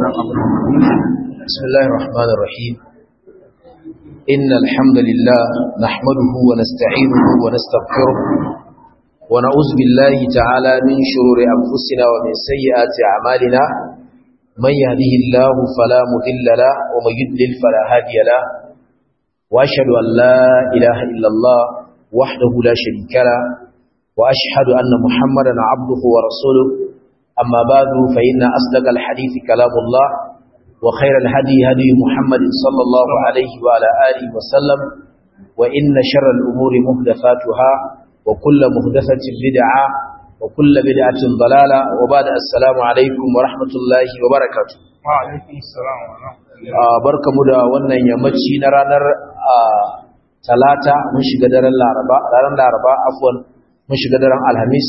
بسم الله الرحمن الرحيم إن الحمد لله نحمده ونستعينه ونستغفره ونعوذ بالله تعالى من شرور أنفسنا ومن سيئات أعمالنا من يهده الله فلا مضل له ومن يضلل فلا هادي له وأشهد أن لا إله إلا الله وحده لا شريك له وأشهد أن محمدا عبده ورسوله أما بعد فإن أصدق الحديث كلام الله وخير الهدي هدي محمد صلى الله عليه وعلى آله وسلم وإن شر الأمور مهدفاتها وكل مهدفة بدعة وكل بدعة ضلالة وبعد السلام عليكم ورحمة الله وبركاته وعليكم السلام ورحمة barka mu da wannan yammaci na ranar talata mun shiga daren laraba ranar laraba afwan mun shiga daren alhamis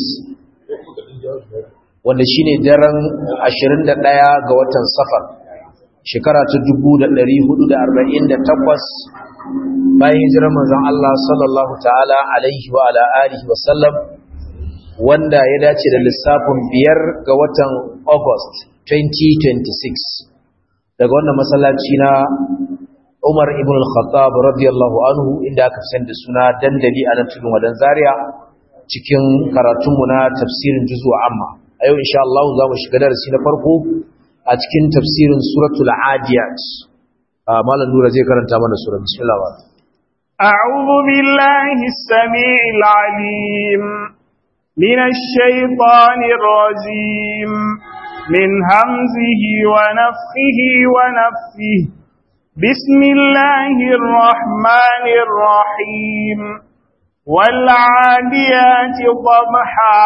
wanda shine daren 21 ga watan safar shekara ta 1448 bayan hijirar manzon Allah sallallahu ta'ala alaihi wa ala alihi wa sallam wanda ya dace da lissafin biyar ga watan August 2026 daga wannan masallaci na Umar ibn al-Khattab radiyallahu anhu inda aka fi da suna dandali a nan tudun wadan Zaria cikin karatunmu na tafsirin juzu amma a yau insha Allah za mu shiga darasi na farko a cikin tafsirin suratul adiyat malam nura zai karanta mana sura bismillah wa أعوذ بالله السميع العليم من الشيطان الرجيم من همزه ونفخه ونفثه بسم الله الرحمن الرحيم والعاديات ضبحا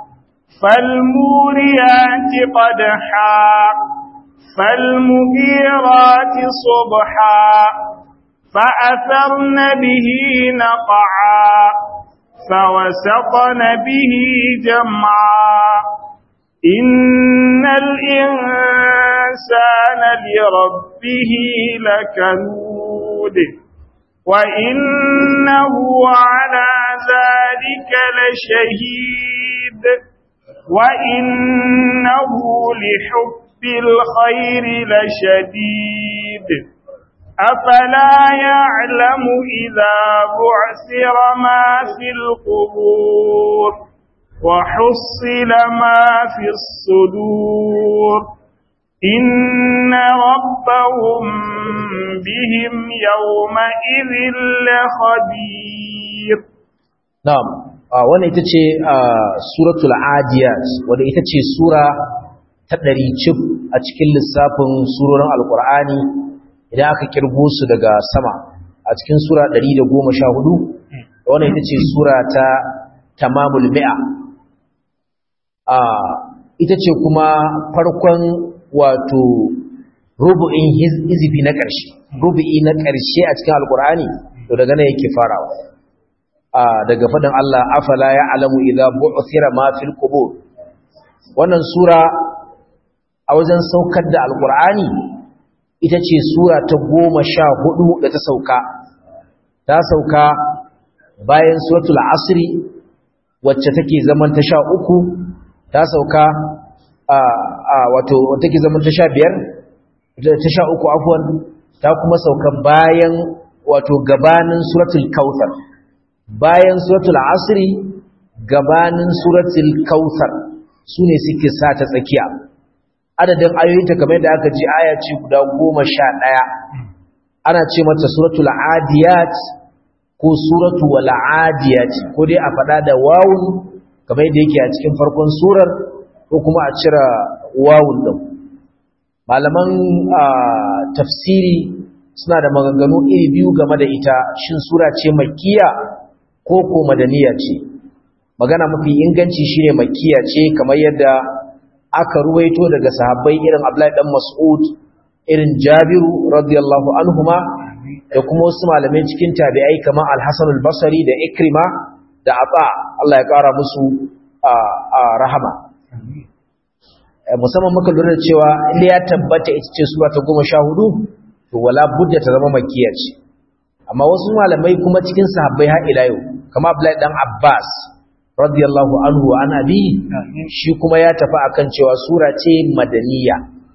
فالموريات قدحا فالمغيرات صبحا فأثرن به نقعا فوسطن به جمعا إن الإنسان لربه لكنود وإنه على ذلك لشهيد وإنه لحب الخير لشديد أفلا يعلم إذا بعثر ما في القبور وحصل ما في الصدور إن ربهم بهم يومئذ لخبير نعم wannan ita ce suratul adiyat wadda ita ce sura ta ɗari cif a cikin lissafin surorin alkur'ani idan aka kirgo su daga sama a cikin sura 114 wannan ita ce sura ta tamamul mi'a ita ce kuma farkon wato rubu'in hizifi na ƙarshe rubu'i na ƙarshe a cikin alkur'ani to daga nan yake farawa daga faɗin Allah afala ya alamu idza bu'thira ma fil qubur wannan sura a wajen saukar da alkur'ani ita ce sura ta goma sha hudu da ta sauka ta sauka bayan suratul asri wacce take zaman ta sha uku ta sauka a wato take zaman ta sha biyar ta sha uku afwan ta kuma sauka bayan wato gabanin suratul kautsar bayan suratul asri gabanin suratul kautsar sune suke sa ta tsakiya adadin ayoyinta kamar yadda aka ji aya ce guda goma sha ɗaya ana ce mata suratul adiyat ko suratu wal adiyat ko dai a faɗa da wawun kamar yadda yake a cikin farkon surar ko kuma a cira wawun ɗin malaman tafsiri suna da maganganu iri biyu game da ita shin sura ce makkiya ko ko madaniya ce magana mafi inganci shine makkiya ce kamar yadda aka ruwaito daga sahabbai irin Abdullahi dan Mas'ud irin Jabiru radiyallahu anhuma da kuma wasu malamai cikin tabi'ai kamar Al-Hasan al-Basri da Ikrima da Ata Allah ya kara musu a rahama musamman muka lura cewa inda ya tabbata ita ce sura ta 14 to wala budda ta zama makkiya ce amma wasu malamai kuma cikin sahabbai har ila yau kamar Abdullahi dan Abbas radiyallahu anhu wa an abi shi kuma ya tafi akan cewa sura ce madaniya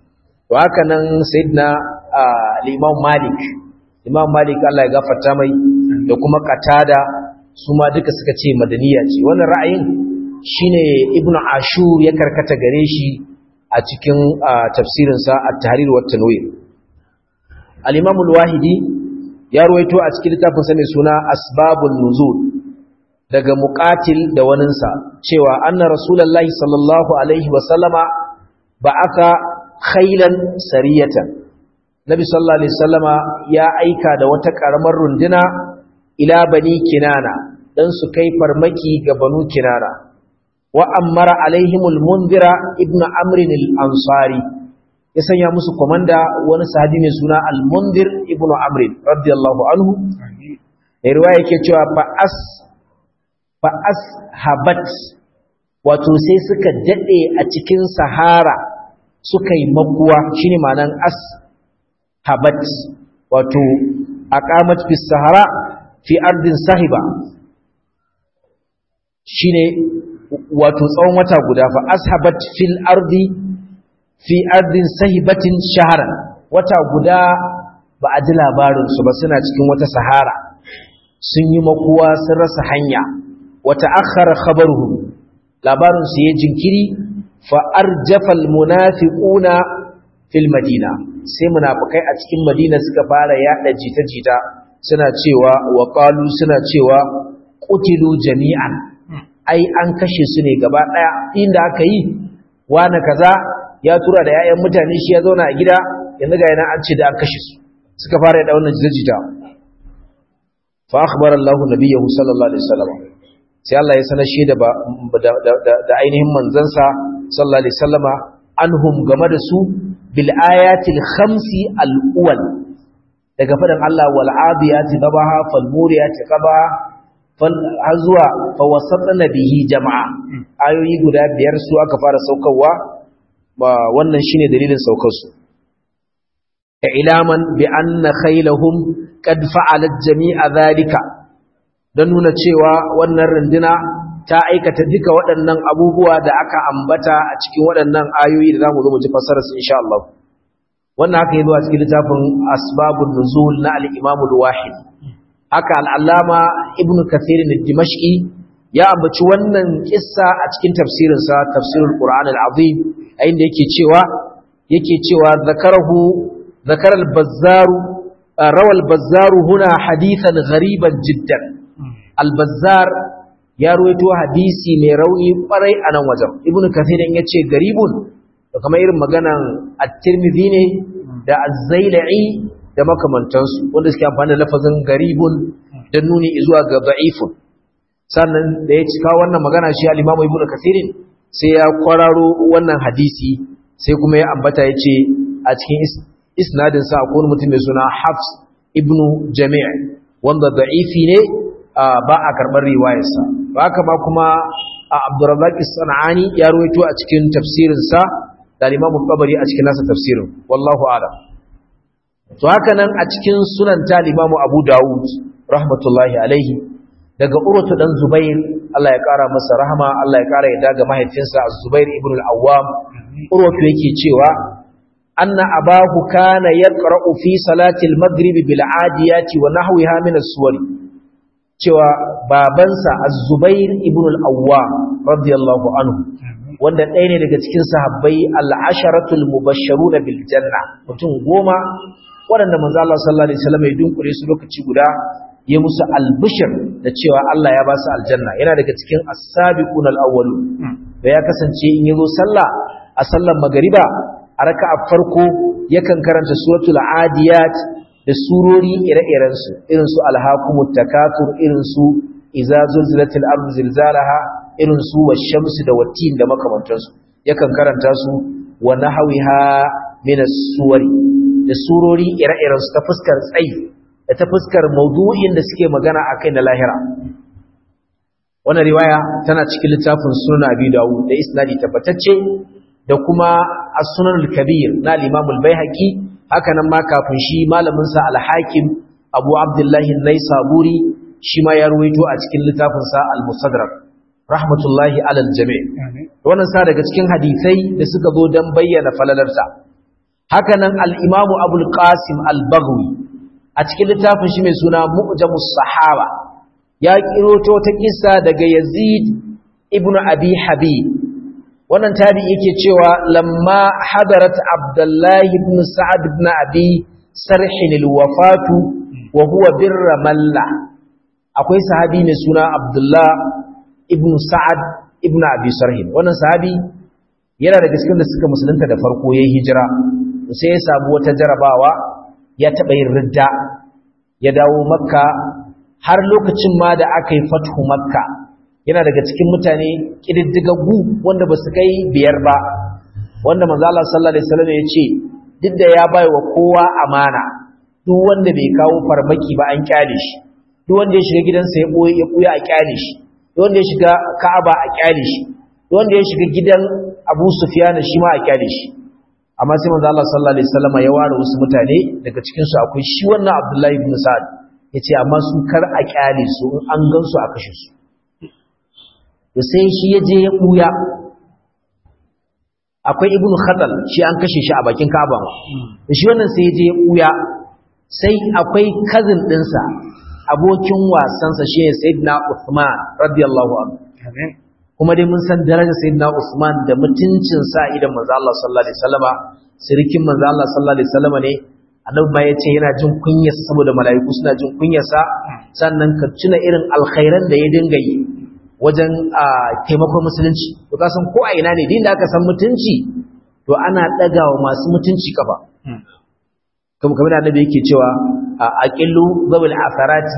to haka nan sayyidina al-imam malik imam malik Allah ya gafarta mai da kuma qatada su ma duka suka ce madaniya ce wannan ra'ayin shine ibnu ashur ya karkata gare shi a cikin tafsirin sa at-tahrir wa tanwir al-imam al-wahidi ya ruwaito a cikin littafin sa mai suna asbabun nuzul daga muqatil da waninsa cewa anna rasulullahi sallallahu alaihi wa sallama ba'aka khailan sariyatan nabi sallallahu alaihi wasallama ya aika da wata karamar runduna ila bani kinana dan su kai farmaki ga banu kinana wa amara alaihimul munzira ibnu amr al-ansari ya sanya musu komanda wani sahabi mai suna al-munzir ibnu amr radiyallahu anhu riwaya yake cewa fa as fa ashabat wato sai suka dade a cikin sahara suka yi makuwa shine ma'anan as habat wato aqamat fi sahara fi ardin sahiba shine wato tsawon wata guda fa ashabat fil ardi fi ardin sahibatin shahran wata guda ba a ji labarin su ba suna cikin wata sahara sun yi makuwa sun rasa hanya wata akhara khabaruhum labarin su ya jinkiri fa arjafal munafiquna fil madina sai munafikai a cikin madina suka fara yada jita-jita suna cewa wa qalu suna cewa qutilu jami'an ai an kashe su ne gaba daya inda aka yi wani kaza ya tura da yayan mutane shi ya zauna a gida yanzu ga yana an ce da an kashe su suka fara yada wannan jita-jita fa akhbara Allah nabiyahu sallallahu alaihi wasallam sai Allah ya sanar shi da da ainihin manzansa sallallahu alaihi wasallama anhum game da su bil ayatil khamsi al uwal daga fadan Allah wal adiyati dabaha fal muriyati qaba fal azwa fa wasatna bihi jama'a ayoyi guda biyar su aka fara saukarwa ba wannan shine dalilin saukar su ilaman bi anna khaylahum qad fa'alat jami'a dhalika dan nuna cewa wannan runduna ta aikata duka waɗannan abubuwa da aka ambata a cikin waɗannan ayoyi da zamu zo mu ji fassarar su insha Allah wannan haka yazo a cikin littafin asbabun nuzul na al-Imam al-Wahid haka al-Allama Ibn Kathir al-Dimashqi ya ambaci wannan kissa a cikin tafsirin sa tafsirul Qur'an al-Azim a inda yake cewa yake cewa zakarahu zakara al-Bazzar rawa al-Bazzar huna hadithan ghariban jiddan al-Bazzar ya ruwaito hadisi mai rauni kwarai a nan wajen ibnu kathirin ya ce garibun da kamar irin maganan at-tirmidhi ne da az-zailai da makamantansu wanda suke amfani da lafazin garibun da nuni zuwa ga da'ifun sannan da ya cika wannan magana shi al-imamu ibnu kathirin sai ya kwararo wannan hadisi sai kuma ya ambata ya ce a cikin isnadin sa akwai mutum mai suna hafs ibnu jami' wanda da'ifi ne ba a karɓar riwayarsa ba haka ba kuma a abdurrazzaq sanani ya ruwaito a cikin tafsirinsa da limamu qabari a cikin nasa tafsirin wallahu a'lam to haka nan a cikin sunan ta limamu abu dawud rahmatullahi alaihi daga urwatu dan zubair Allah ya kara masa rahama Allah ya kara yadda ga mahaifinsa az-zubair ibn al-awwam urwatu yake cewa anna abahu kana yaqra'u fi salati al-maghrib bil 'adiyati wa nahwiha min as-suwari cewa babansa az-zubair ibn al-awwam radiyallahu anhu wanda ɗaya ne daga cikin sahabbai al-asharatul mubashsharuna bil janna mutum goma waɗanda manzo Allah sallallahu alaihi wasallam ya dunkure su lokaci guda ya musu albishir da cewa Allah ya ba su aljanna yana daga cikin as-sabiqun al-awwalun da ya kasance in yazo sallah a sallar magariba a raka'a farko yakan karanta suratul adiyat da surori ire-iren su irin su alhaqumut takathur irin su idza zulzilatil ardu zilzalaha irin su wash-shamsi da wattin da makamantansu yakan karanta su wa nahwiha min as-suwari da surori ire-iren su ta fuskar tsayi da ta fuskar maudu'in da suke magana a kai na lahira wannan riwaya tana cikin littafin sunan abi dawud da isnadi tabbatacce da kuma as-sunan al-kabir na al-imam al-baihaqi haka nan ma kafin shi malamin sa al-hakim abu abdullahi an-naisaburi shi ma ya ruwaito a cikin littafin sa al-musaddarak rahmatullahi alal jami' wannan sa daga cikin hadisai da suka zo dan bayyana falalarsa hakanan al-imamu abul qasim al-baghawi a cikin littafin shi mai suna mu'jamus sahaba ya kiroto ta kissa daga yazid ibnu abi habib wannan tabi yake cewa lamma hadarat abdullahi ibn sa'ad ibn abi sarhin al-wafatu wa huwa birra malla akwai sahabi mai suna abdullah ibn sa'ad ibn abi sarhin wannan sahabi yana daga cikin da suka musulunta da farko yayin hijira sai ya samu wata jarabawa ya taɓa yin ridda ya dawo makka har lokacin ma da aka yi fathu makka yana daga cikin mutane ƙididdigaggu wanda ba su kai biyar ba wanda manzo Allah sallallahu alaihi wasallam ya ce duk da ya bai wa kowa amana duk wanda bai kawo farmaki ba an kyale shi duk wanda ya shiga gidansa ya boye ya buya a kyale shi duk wanda ya shiga Ka'aba a kyale shi duk wanda ya shiga gidan Abu Sufyan shi ma a kyale shi amma sai manzo Allah sallallahu alaihi wasallam ya ware wasu mutane daga cikin su akwai shi wannan Abdullahi ibn Sa'ad yace amma su kar a kyale su in an gan su a kashe su to sai shi ya je ya buya akwai ibnu khatal shi an kashe shi a bakin Ka'aba ma shi wannan sai ya je ya buya sai akwai cousin dinsa abokin wasansa shi ne Sayyidina Uthman radiyallahu anhu kuma dai mun san darajar Sayyidina Uthman da mutuncin sa idan manzo Allah sallallahu alaihi wasallama sirikin manzo Allah sallallahu alaihi wasallama ne annabi ma yace yana jin kunyar saboda mala'iku suna jin kunyar sa sannan ka tuna irin alkhairan da ya dinga yi wajen taimakon musulunci to ka san ko a ina ne din da aka san mutunci to ana dagawa masu mutunci kafa kuma kamar annabi yake cewa aqillu zawil asarati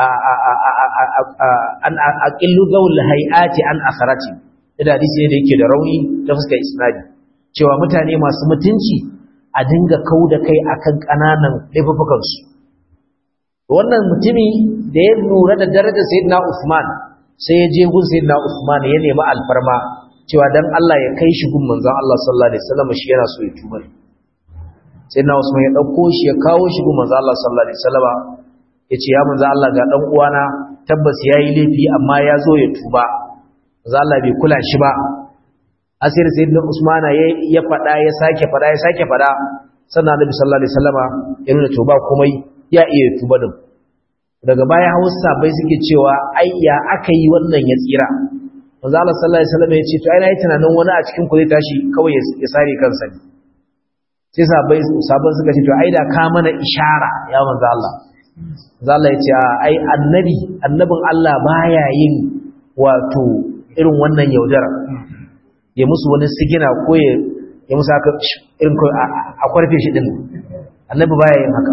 an aqillu zawil hayati an asarati da hadisi ne da yake da rauni ta fuskar isnadi cewa mutane masu mutunci a dinga kauda kai akan kananan laifukan su wannan mutumi da ya lura da darajar sayyidina Usman sai ya je gun sayyidina Usman ya nemi alfarma cewa dan Allah ya kai shi gun manzon Allah sallallahu alaihi wasallam shi yana so ya tuba sayyidina Usman ya dauko shi ya kawo shi gun manzon Allah sallallahu alaihi wasallam yace ya manzon Allah ga dan uwana tabbas yayi laifi amma ya zo ya tuba manzon Allah bai kula shi ba asir sayyidina Usman ya fada ya sake fada ya sake fada sannan Annabi sallallahu alaihi wasallam ya nuna tuba komai ya iya tuba din daga baya hausa bai suke cewa ai ya aka yi wannan ya tsira manzo Allah sallallahu alaihi wasallam ya ce to ai nayi tunanin wani a cikin ku zai tashi kawai ya sare kansa ne sai sabai sabon suka ce to ai da ka mana ishara ya manzo Allah manzo Allah ya ce ai annabi annabin Allah baya yin wato irin wannan yaudara ya musu wani sigina ko ya ya musu haka irin a kwarfe shi din annabi baya yin haka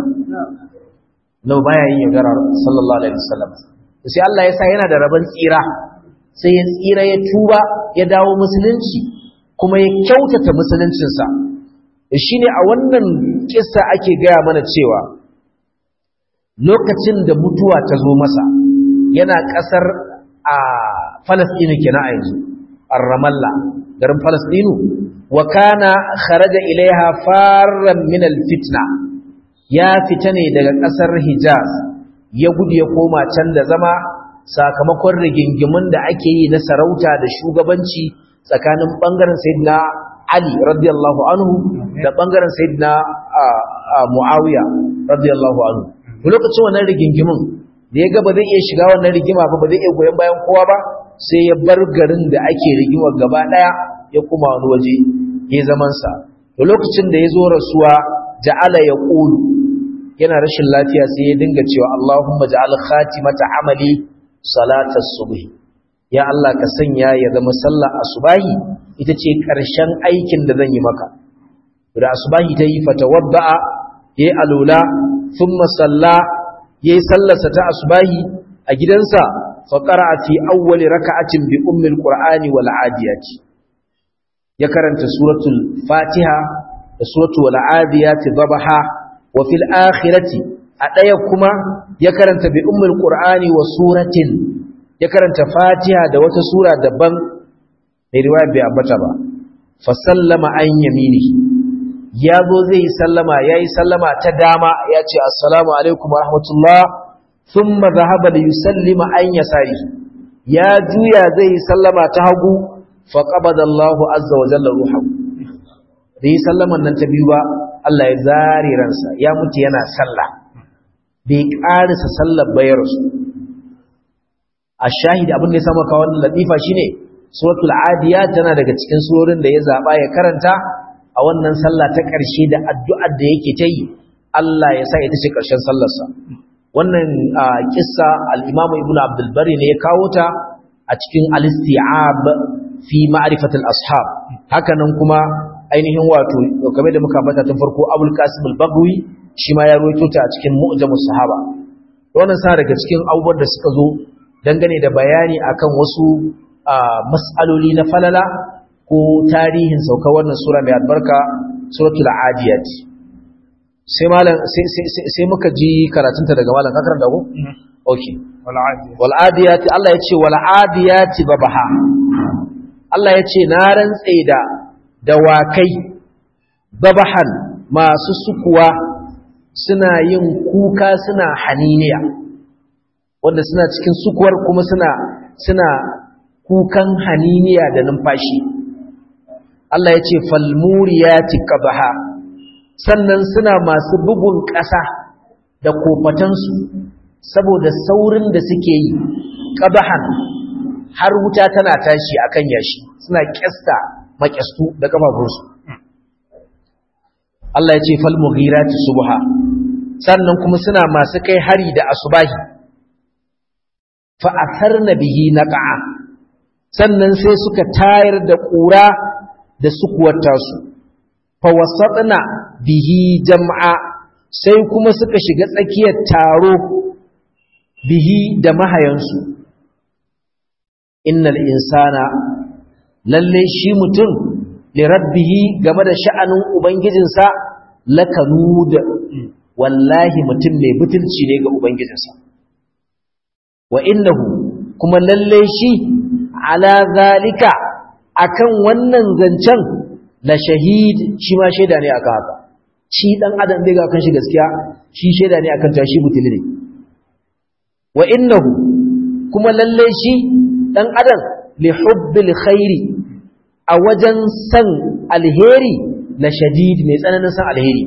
nau baya yin yaudara sallallahu alaihi wasallam sai Allah ya sa yana da rabon tsira sai ya tsira ya tuba ya dawo musulunci kuma ya kyautata musuluncinsa shine a wannan kissa ake gaya mana cewa lokacin da mutuwa ta zo masa yana kasar a Falasɗinu kenan a yanzu ar-Ramallah garin Falasɗinu wa kana kharaja ilaiha farran min al-fitna ya fita ne daga ƙasar Hijaz ya gudu ya koma can da zama sakamakon rigingimun da ake yi na sarauta da shugabanci tsakanin ɓangaren Sayyidina Ali radiyallahu anhu da ɓangaren Sayyidina Muawiya radiyallahu anhu. Lokacin wannan rigingimun da ya ga ba zai iya shiga wannan rigima ba ba zai iya goyon bayan kowa ba sai ya bar garin da ake rigimar gaba ɗaya ya kuma wani waje ya zamansa. Da lokacin da ya zo rasuwa ja'ala ya ƙulu yana rashin lafiya sai ya dinga cewa Allahumma ja'al khatimata amali salatas subh ya Allah ka sanya ya zama sallar asubahi ita ce ƙarshen aikin da zan yi maka da asubahi ta yi fatawadda'a yayi alula thumma salla yayi sallarsa ta asubahi a gidansa fa qara'a fi awwali raka'atin bi ummil qur'ani wal adiyati ya karanta suratul fatiha da suratul wal adiyati dhabaha wa fil akhirati a ɗaya kuma ya karanta bi ummul qur'ani wa suratin ya karanta fatiha da wata sura daban mai riwaya bai ambata ba fa sallama an yamini ya zo zai yi sallama ya yi sallama ta dama ya ce assalamu alaikum wa rahmatullah thumma dhahaba li yusallima an yasari ya juya zai yi sallama ta hagu fa qabada Allahu azza wa jalla ruhahu da yi sallaman nan ta biyu ba Allah ya zare ransa ya mutu yana sallah bai ƙarisa sallar bayar su a shahidi abin da ya samu kawo wannan latifa shine suratul adiyat tana daga cikin surorin da ya zaba ya karanta a wannan sallah ta ƙarshe da addu'ar da yake ta yi Allah ya sa ita ce ƙarshen sallarsa wannan kissa al-Imam Ibn Abdul Bari ne ya kawo ta a cikin al-Isti'ab fi ma'rifatil ashab hakanan kuma ainihin wato kamar da muka bata tun farko Abul Qasim al-Baghawi shi ma ya rawaito ta a cikin Mu'jamus Sahaba wannan sa daga cikin abubuwan da suka zo dangane da bayani akan wasu mas'aloli na falala ko tarihin sauka wannan sura mai albarka suratul adiyat sai malam sai muka ji karatunta daga malam ka karanta ko okay wal adiyat Allah ya ce wal adiyat babaha Allah ya ce na rantse da dawakai babahan masu sukuwa suna yin kuka suna haniniya wanda suna cikin sukuwar kuma suna suna kukan haniniya da numfashi Allah ya ce falmuriyati qabaha sannan suna masu bugun ƙasa da kofatansu saboda saurin da suke yi qabahan har wuta tana tashi akan yashi suna kyasta makyastu da kafafunsu Allah ya ce falmughirati subha sannan kuma suna masu kai hari da asubahi fa atharna bihi naqa'a sannan sai suka tayar da ƙura da sukuwata su fa wasatna bihi jam'a sai kuma suka shiga tsakiyar taro bihi da mahayansu innal insana lalle shi mutum li rabbihi game da sha'anin ubangijinsa lakanud wallahi mutum mai butulci ne ga ubangijinsa wa innahu kuma lalle shi ala zalika akan wannan zancen la shahid shi ma shaida ne akan haka shi dan adam bai ga kan shi gaskiya shi shaida ne akan tashi mutuli ne wa innahu kuma lalle shi dan adam li hubbil khairi a wajen san alheri la shadid mai tsananin san alheri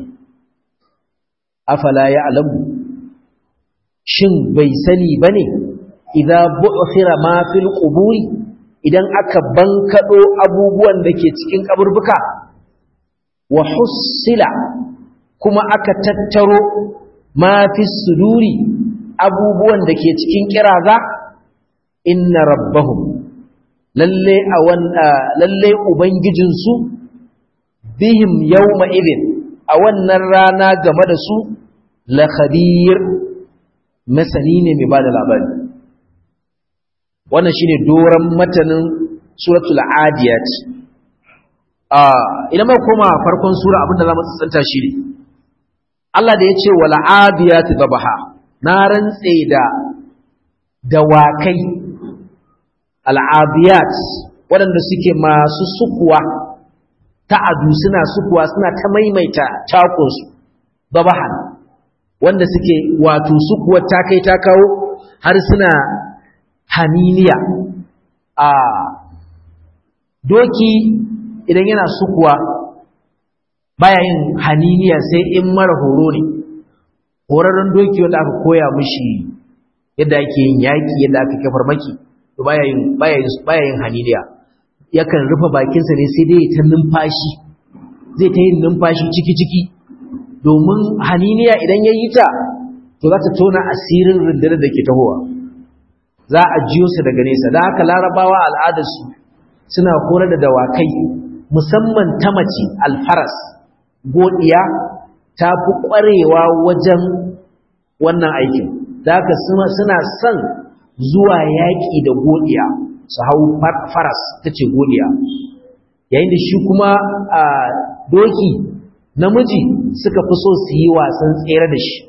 afala ya'lamu shin bai sani bane idza bu'thira ma fil quburi idan aka bankado abubuwan da ke cikin kaburbuka wa hussila kuma aka tattaro ma fi suduri abubuwan da ke cikin kiraza inna rabbahum lalle a lalle ubangijinsu bihim yawma idin a wannan rana game da su la khabir masani ne mai bada labari wannan shine doran matanin suratul adiyat idan mai koma farkon sura abinda za mu tsantsanta shi ne Allah da ya ce wal adiyat babaha na rantse da dawakai al adiyat waɗanda suke masu sukuwa ta'adu suna sukuwa suna ta maimaita takunsu babahan wanda suke wato sukuwar ta kai ta kawo har suna haniniya a doki idan yana sukuwa baya yin haniniya sai in mara horo ne horarren doki wanda aka koya mishi yadda ake yin yaki yadda aka kafar maki to baya yin baya yin baya yin haniniya yakan rufe bakinsa ne sai dai ta numfashi zai ta yin numfashi ciki ciki domin haniniya idan ya yi ta to za ta tona asirin rundunar da ke tahowa za a jiyo su daga nesa da haka larabawa al'adarsu suna kore da dawakai musamman ta mace alfaras godiya ta fi ƙwarewa wajen wannan aikin da haka suna son zuwa yaƙi da godiya su hau faras ta ce godiya yayin da shi kuma a doki namiji suka fi so su yi wasan tsere da shi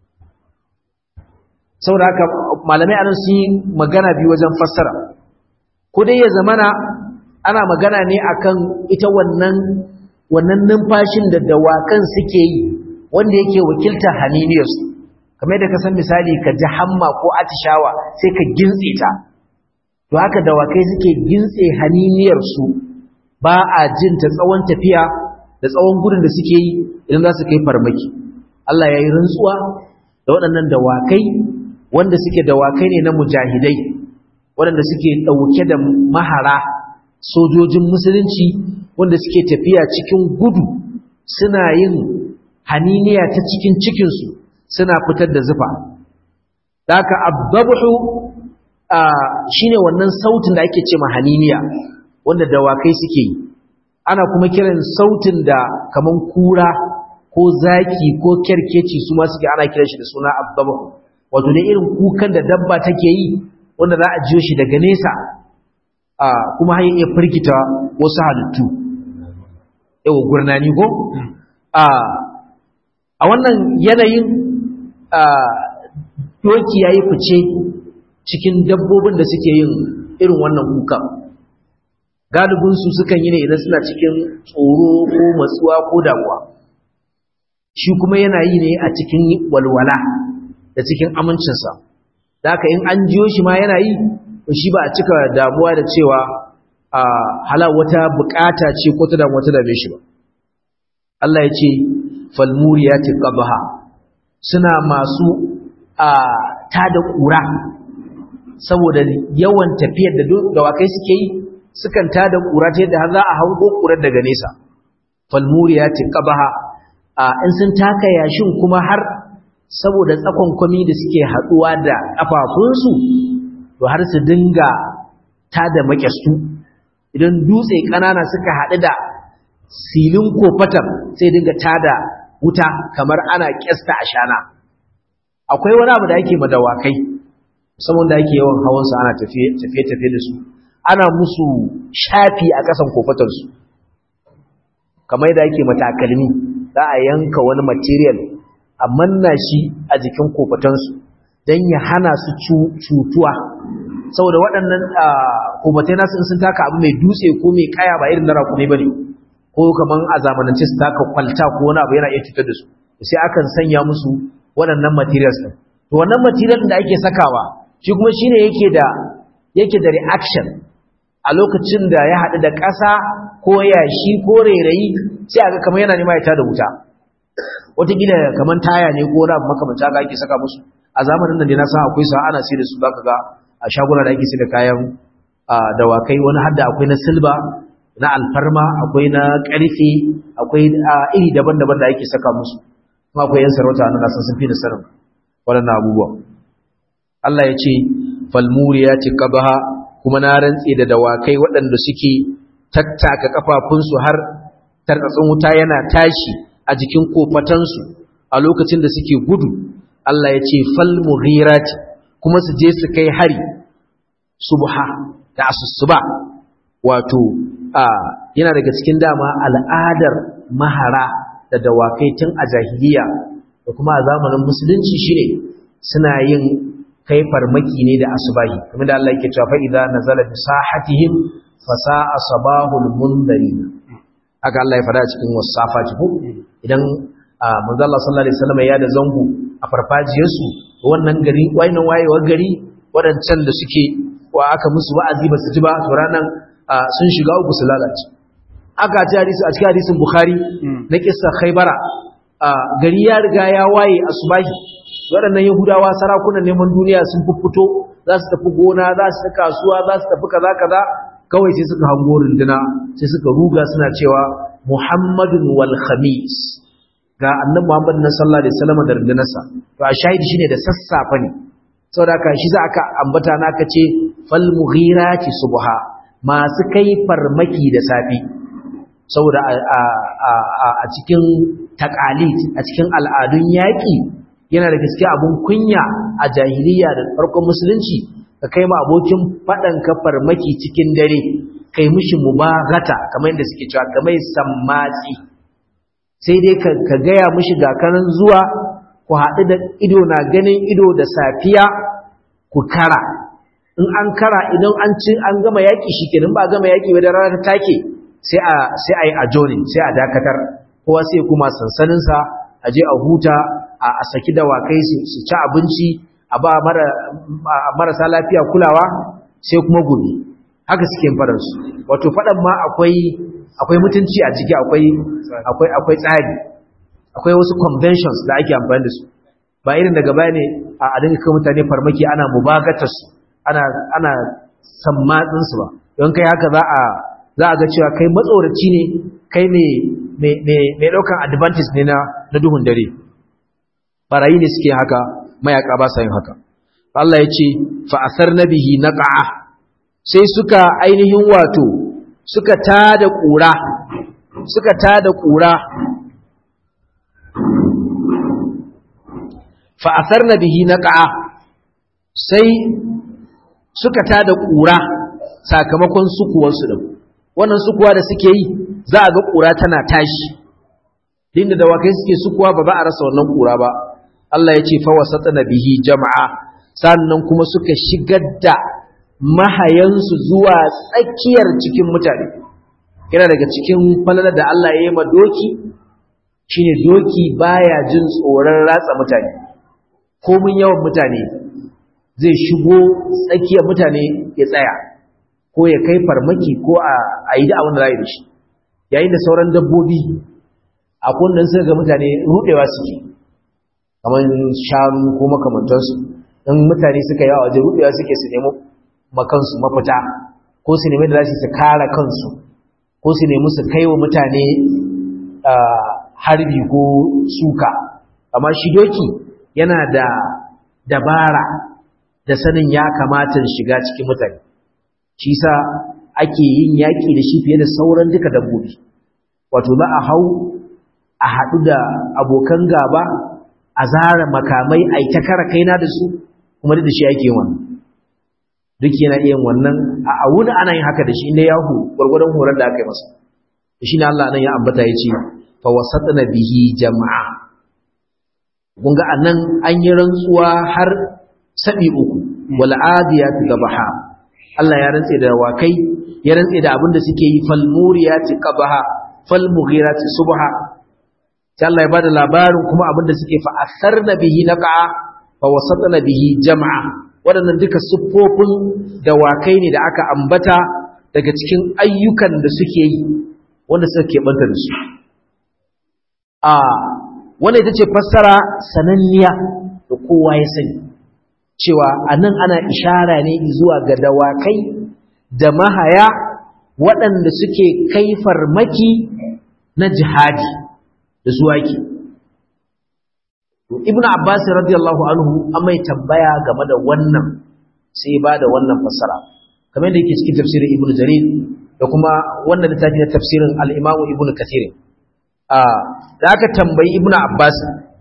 saboda haka malamai anan sun yi magana biyu wajen fassara ko dai ya zamana ana magana ne akan ita wannan wannan numfashin da dawakan suke yi wanda yake wakiltar haniniyarsu kamar da ka san misali ka ji hamma ko atishawa sai ka gintse ta to haka dawakai suke gintse haniniyarsu ba a jin ta tsawon tafiya da tsawon gudun da suke yi idan za su kai farmaki Allah ya yi rantsuwa da waɗannan dawakai wanda suke dawakai ne na mujahidai waɗanda suke ɗauke da mahara sojojin musulunci wanda suke tafiya cikin gudu suna yin haniniya ta cikin cikinsu suna fitar da zufa da haka abdabuhu shine wannan sautin da ake ce ma haniniya wanda dawakai suke yi ana kuma kiran sautin da kaman kura ko zaki ko kerkeci su ma suke ana kiran shi da suna abdabuhu wato ne irin kukan da dabba take yi wanda za a jiyo shi daga nesa kuma har iya firgita wasu halittu yawa gurnani ko a wannan yanayin doki ya yi fice cikin dabbobin da suke yin irin wannan kuka galibinsu sukan yi ne idan suna cikin tsoro ko matsuwa ko damuwa shi kuma yana yi ne a cikin walwala da cikin amincinsa da haka in an jiyo shi ma yana yi shi ba a cika damuwa da cewa a hala wata bukata ce ko ta damuwa ta dame shi ba Allah ya ce falmuriyati qabha suna masu a tada kura saboda yawan tafiyar da dawakai suke yi sukan tada kura ta yadda har za a hango kurar daga nesa falmuriyati qabha a in sun taka yashin kuma har saboda tsakon kwami da suke haduwa da kafafunsu to har su dinga tada makyastu idan dutse kanana suka haɗu da silin kofatar sai dinga tada wuta kamar ana kyasta a shana akwai wani abu da ake madawakai musamman da ake yawan hawansu ana tafiye-tafiye da su ana musu shafi a ƙasan kofatarsu kamar da ake matakalmi za a yanka wani material a manna shi a jikin kofatansu don ya hana su cutuwa saboda waɗannan kofatai nasu in sun taka abu mai dutse ko mai kaya ba irin na rakumi ba ne ko kamar a zamanance su taka kwalta ko wani abu yana iya cutar da su sai akan sanya musu waɗannan materials ɗin to wannan material da ake sakawa shi kuma shine yake da yake da reaction a lokacin da ya haɗu da ƙasa ko yashi ko rairayi sai aga kamar yana nema ya tada wuta wataƙila kamar taya ne ko wani abu makamanta haka ake saka musu a zamanin nan ne na san akwai sa ana sai da su zaka ga a shaguna da ake sai da kayan dawakai wani hadda akwai na silba na alfarma akwai na ƙarfe akwai iri daban-daban da ake saka musu kuma akwai yan sarauta na nasan sun fi da sanin waɗannan abubuwa Allah ya ce falmuriya ce qabaha kuma na rantse da dawakai waɗanda suke tattaka kafafunsu har tarkatsin wuta yana tashi a jikin kofatansu a lokacin da suke gudu Allah ya ce falmughirati kuma su je su kai hari subha da asusuba wato a yana daga cikin dama al'adar mahara da dawakai tun a jahiliya da kuma a zamanin musulunci shine suna yin kai farmaki ne da asubahi kuma da Allah yake cewa fa idza nazala bi sahatihim fa sa'a sabahul mundarin haka Allah ya fada cikin wasafa ko idan manzo Allah sallallahu alaihi wasallam ya da zango a farfajiyar su wannan gari wayinan wayewar gari wadancan da suke wa aka musu wa'azi ba su ji ba to ranan sun shiga uku su lalace aka ci hadisi a cikin hadisin bukhari na kissa khaybara gari ya riga ya waye asubahi waɗannan yahudawa sarakunan neman duniya sun fuffuto za su tafi gona za su tafi kasuwa za su tafi kaza kaza kawai sai suka hango runduna sai suka ruga suna cewa muhammadun wal khamis ga annabi muhammad na sallallahu alaihi wasallam da rundunarsa to a shahidi shine da sassafa ne saboda haka shi za aka ambata na aka ce fal mughirati subha masu kai farmaki da safi saboda a cikin taqalid a cikin al'adun yaƙi yana da gaske abun kunya a jahiliya da farkon musulunci ka kai ma abokin faɗan ka farmaki cikin dare kai mishi mubagata kamar yadda suke cewa kamar sammatsi sai dai ka gaya mishi ga kanan zuwa ku haɗu da ido na ganin ido da safiya ku kara in an kara idan an ci an gama yaƙi shi kenan ba gama yaƙi ba da rana ta take sai a sai a yi ajonin sai a dakatar kowa sai kuma sansaninsa a je a huta a saki dawakai su ci abinci a ba marasa lafiya kulawa sai kuma gobe haka suke faɗan su wato faɗan ma akwai akwai mutunci a ciki akwai akwai akwai tsari akwai wasu conventions da ake amfani da su ba irin daga baya ne a dinga kai mutane farmaki ana mubagatar su ana ana sammatsin su ba don kai haka za a za a ga cewa kai matsoraci ne kai me me me me daukan advantage ne na na duhun dare barayi ne suke haka mayaka ba sa yin haka Allah ya ce fa asarna bihi naqa'a sai suka ainihin wato suka tada kura suka tada kura fa asarna bihi naqa'a sai suka tada kura sakamakon sukuwar su din wannan sukuwa da suke yi za a ga kura tana tashi dinda dawakai suke sukuwa ba za a rasa wannan kura ba Allah ya ce fa wasatna bihi jama'a sannan kuma suka shigar da mahayansu zuwa tsakiyar cikin mutane yana daga cikin falalar da Allah ya yi ma doki shine doki baya jin tsoron ratsa mutane komin yawan mutane zai shigo tsakiyar mutane ya tsaya ko ya kai farmaki ko a yi da abin da za da shi yayin da sauran dabbobi a kundin suka ga mutane rudewa suke kamar shanu ko makamantansu in mutane suka yi a waje rudewa suke su nemi makansu mafita ko su nemi da za su kare kansu ko su nemi su kai wa mutane harbi ko suka amma shi doki yana da dabara da sanin ya kamata shiga cikin mutane shi sa ake yin yaƙi da shi fiye da sauran duka dabbobi wato za a hau a haɗu da abokan gaba a zara makamai a yi ta kara kaina da su kuma da shi ake wannan duk yana iya wannan a wuni ana yin haka da shi inda yahu gwargwadon horar da aka yi masa da shi ne Allah nan ya ambata ya ce fa wasatna bihi jama'a kun ga anan an yi rantsuwa har sabi uku wal adiyati gabaha Allah ya rantse da wakai ya rantse da abin da suke yi fal muriyati qabaha fal mughirati subha sai Allah ya bada labarin kuma abin da suke fa asarna bihi naqa fa wasatna bihi jama'a waɗannan duka siffofin dawakai ne da aka ambata daga cikin ayyukan da suke yi wanda suka keɓanta da su a wanda ita ce fassara sananniya da kowa ya sani cewa a nan ana ishara ne zuwa ga dawakai da mahaya waɗanda suke kai farmaki na jihadi da su ake ibn abbas radiyallahu anhu an mai tambaya game da wannan sai ba da wannan fassara kamar da yake cikin tafsirin ibn jarir da kuma wannan littafi na tafsirin al-imamu ibn kathir a da aka tambayi ibn abbas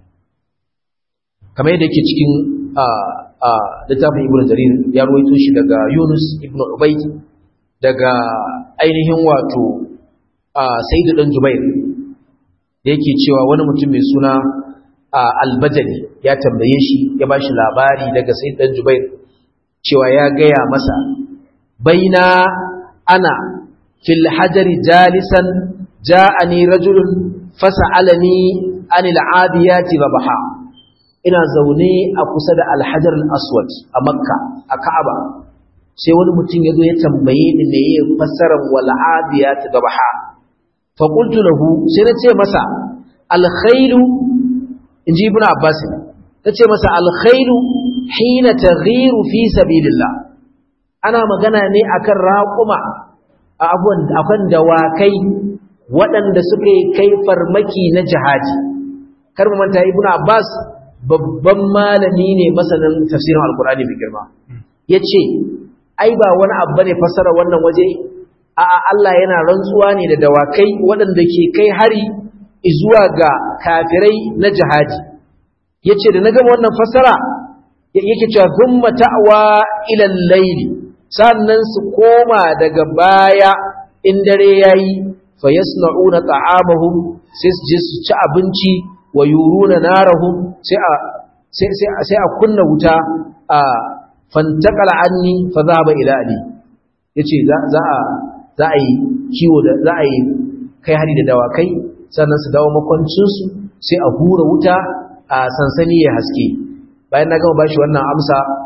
kamar yadda yake cikin a littafin ibn jarir ya ruwaito shi daga yunus ibn ubayd daga ainihin wato sayyid dan jubair da yake cewa wani mutum mai suna albajali ya tambaye shi ya ba shi labari daga sai dan jubair cewa ya gaya masa baina ana fil hajari jalisan ja'ani rajulun fas'alani anil adiyati babaha ina zaune a kusa da alhajar al-aswad a makka a ka'aba sai wani mutum ya zo ya tambaye ni me ya fassarar wal adiyati babaha fa qultu lahu sai na ce masa al-khailu in ji ibn abbas ta ce masa alkhairu hina taghiru fi sabilillah ana magana ne akan raƙuma a abuwan akan dawakai waɗanda suka yi kai farmaki na jihadi kar mu manta ibn abbas babban malami ne masanin tafsirin alkur'ani mai girma yace ai ba wani abu bane fasara wannan waje a'a Allah yana rantsuwa ne da dawakai waɗanda ke kai hari zuwa ga kafirai na jihadi yace da na gama wannan fasara yake cewa thumma ta'wa ila al-layli sannan su koma daga baya in dare yayi fayasna'una ta'amahum sai su je su ci abinci wa yuruna narahum sai a sai sai sai a kunna wuta a fantaqala anni fa dhaba ila ali yace za za a za a yi kiwo da za a yi kai hari da dawakai sannan su dawo makwancinsu sai a hura wuta a sansani ya haske bayan na gama bashi wannan amsa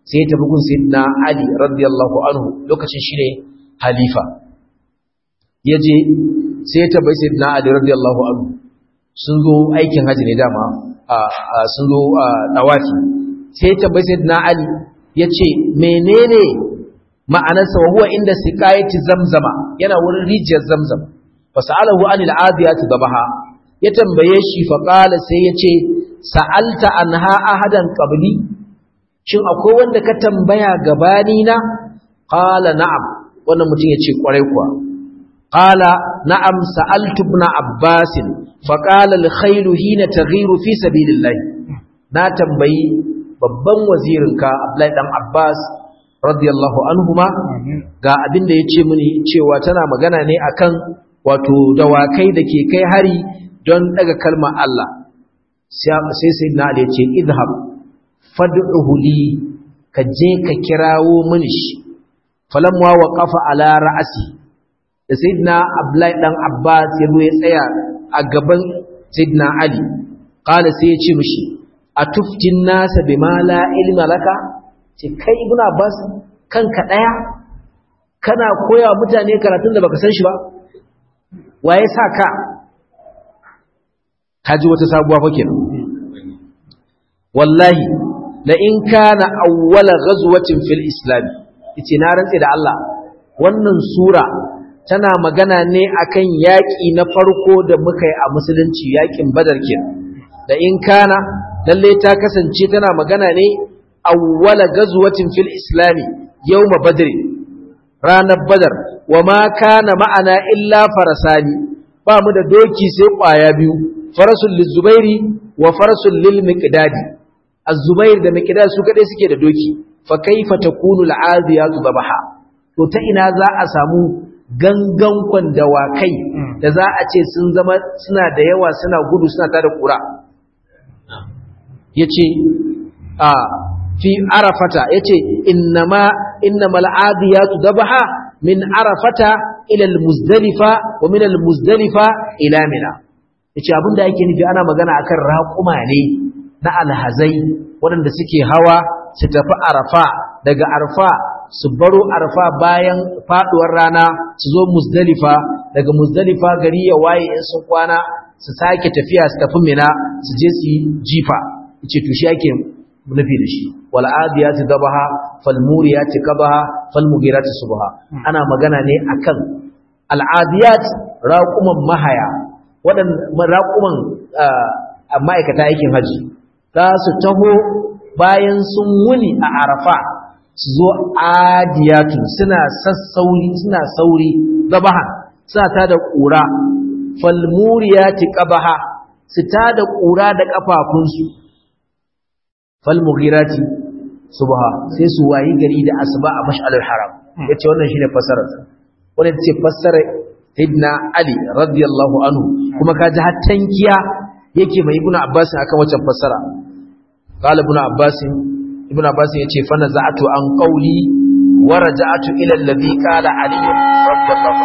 sai ya tafi gun sayyidina Ali radiyallahu anhu lokacin shi ne halifa yaje sai ya tafi sayyidina Ali radiyallahu anhu sun zo aikin haji ne dama sun zo dawafi sai ya tafi sayyidina Ali yace menene ma'anarsa wa huwa inda siqayati zamzama yana wurin rijiyar zamzam fasalahu anil adiyati dabaha ya tambaye shi fa qala sai yace sa'alta anha ahadan qabli shin akwai wanda ka tambaya gabani na qala na'am wannan mutum yace kwarai kuwa qala na'am sa'altu ibn abbas fa qala al khaylu hina taghiru fi sabilillah na tambayi babban wazirinka abdullahi dan abbas radiyallahu anhuma ga abin da yace mini cewa tana magana ne akan wato dawakai da ke kai hari don daga kalmar Allah sai sai na da yace idhab fad'uhu li ka je ka kirawo mini shi falamma waqafa ala ra'si da sayyidina abdullahi dan abbas ya zo ya tsaya a gaban sayyidina ali qala sai ya ce mishi atuftin nasa bima la ilma laka ce kai ibn abbas kanka daya kana koya mutane karatun da baka san shi ba waye sa ka kaji wata sabuwa fa kenan wallahi la in kana awwala ghazwatin fil islam yace na rantse da Allah wannan sura tana magana ne akan yaki na farko da muka yi a musulunci yakin badar kenan da in kana lalle ta kasance tana magana ne awwala ghazwatin fil islam yawm badr ranar badar wa ma kana ma'ana illa farasani ba mu da doki sai kwaya biyu farasul lizubairi wa farasul lil miqdadi az-zubair da miqdad su kadai suke da doki fa kaifa takunu al-aziyatu dabaha to ta ina za a samu gangan dawakai da za a ce sun zama suna da yawa suna gudu suna tada kura yace a fi arafata yace innama innamal adiyatu dabaha min arafata ila al-muzdalifa wa min al-muzdalifa ila mina yace abinda yake nufi ana magana akan raƙuma ne na alhazai waɗanda suke hawa su tafi arfa daga arfa su baro arfa bayan faduwar rana su zo muzdalifa daga muzdalifa gari ya waye in sun kwana su sake tafiya su tafi mina su je su jifa yace to shi yake nufi da shi wal adiyati dabaha fal muriyati qabaha fal mugirati subha ana magana ne akan al adiyat raquman mahaya wadan raquman ma'aikata aikin haji za su taho bayan sun wuni a arafa su zo adiyatun suna sassauri suna sauri dabaha suna ta da ƙura fal muriyati qabaha su ta da ƙura da kafafunsu falmughirati subha sai su wayi gari da asuba a mash'alul haram yace wannan shine fasarar wannan ce fasarar ibna ali radiyallahu anhu kuma kaji har tankiya yake mai ibnu abbas akan wancan fasara qala ibnu abbas ibnu abbas yace fa naza'atu an qawli wa raja'atu ila alladhi qala ali radiyallahu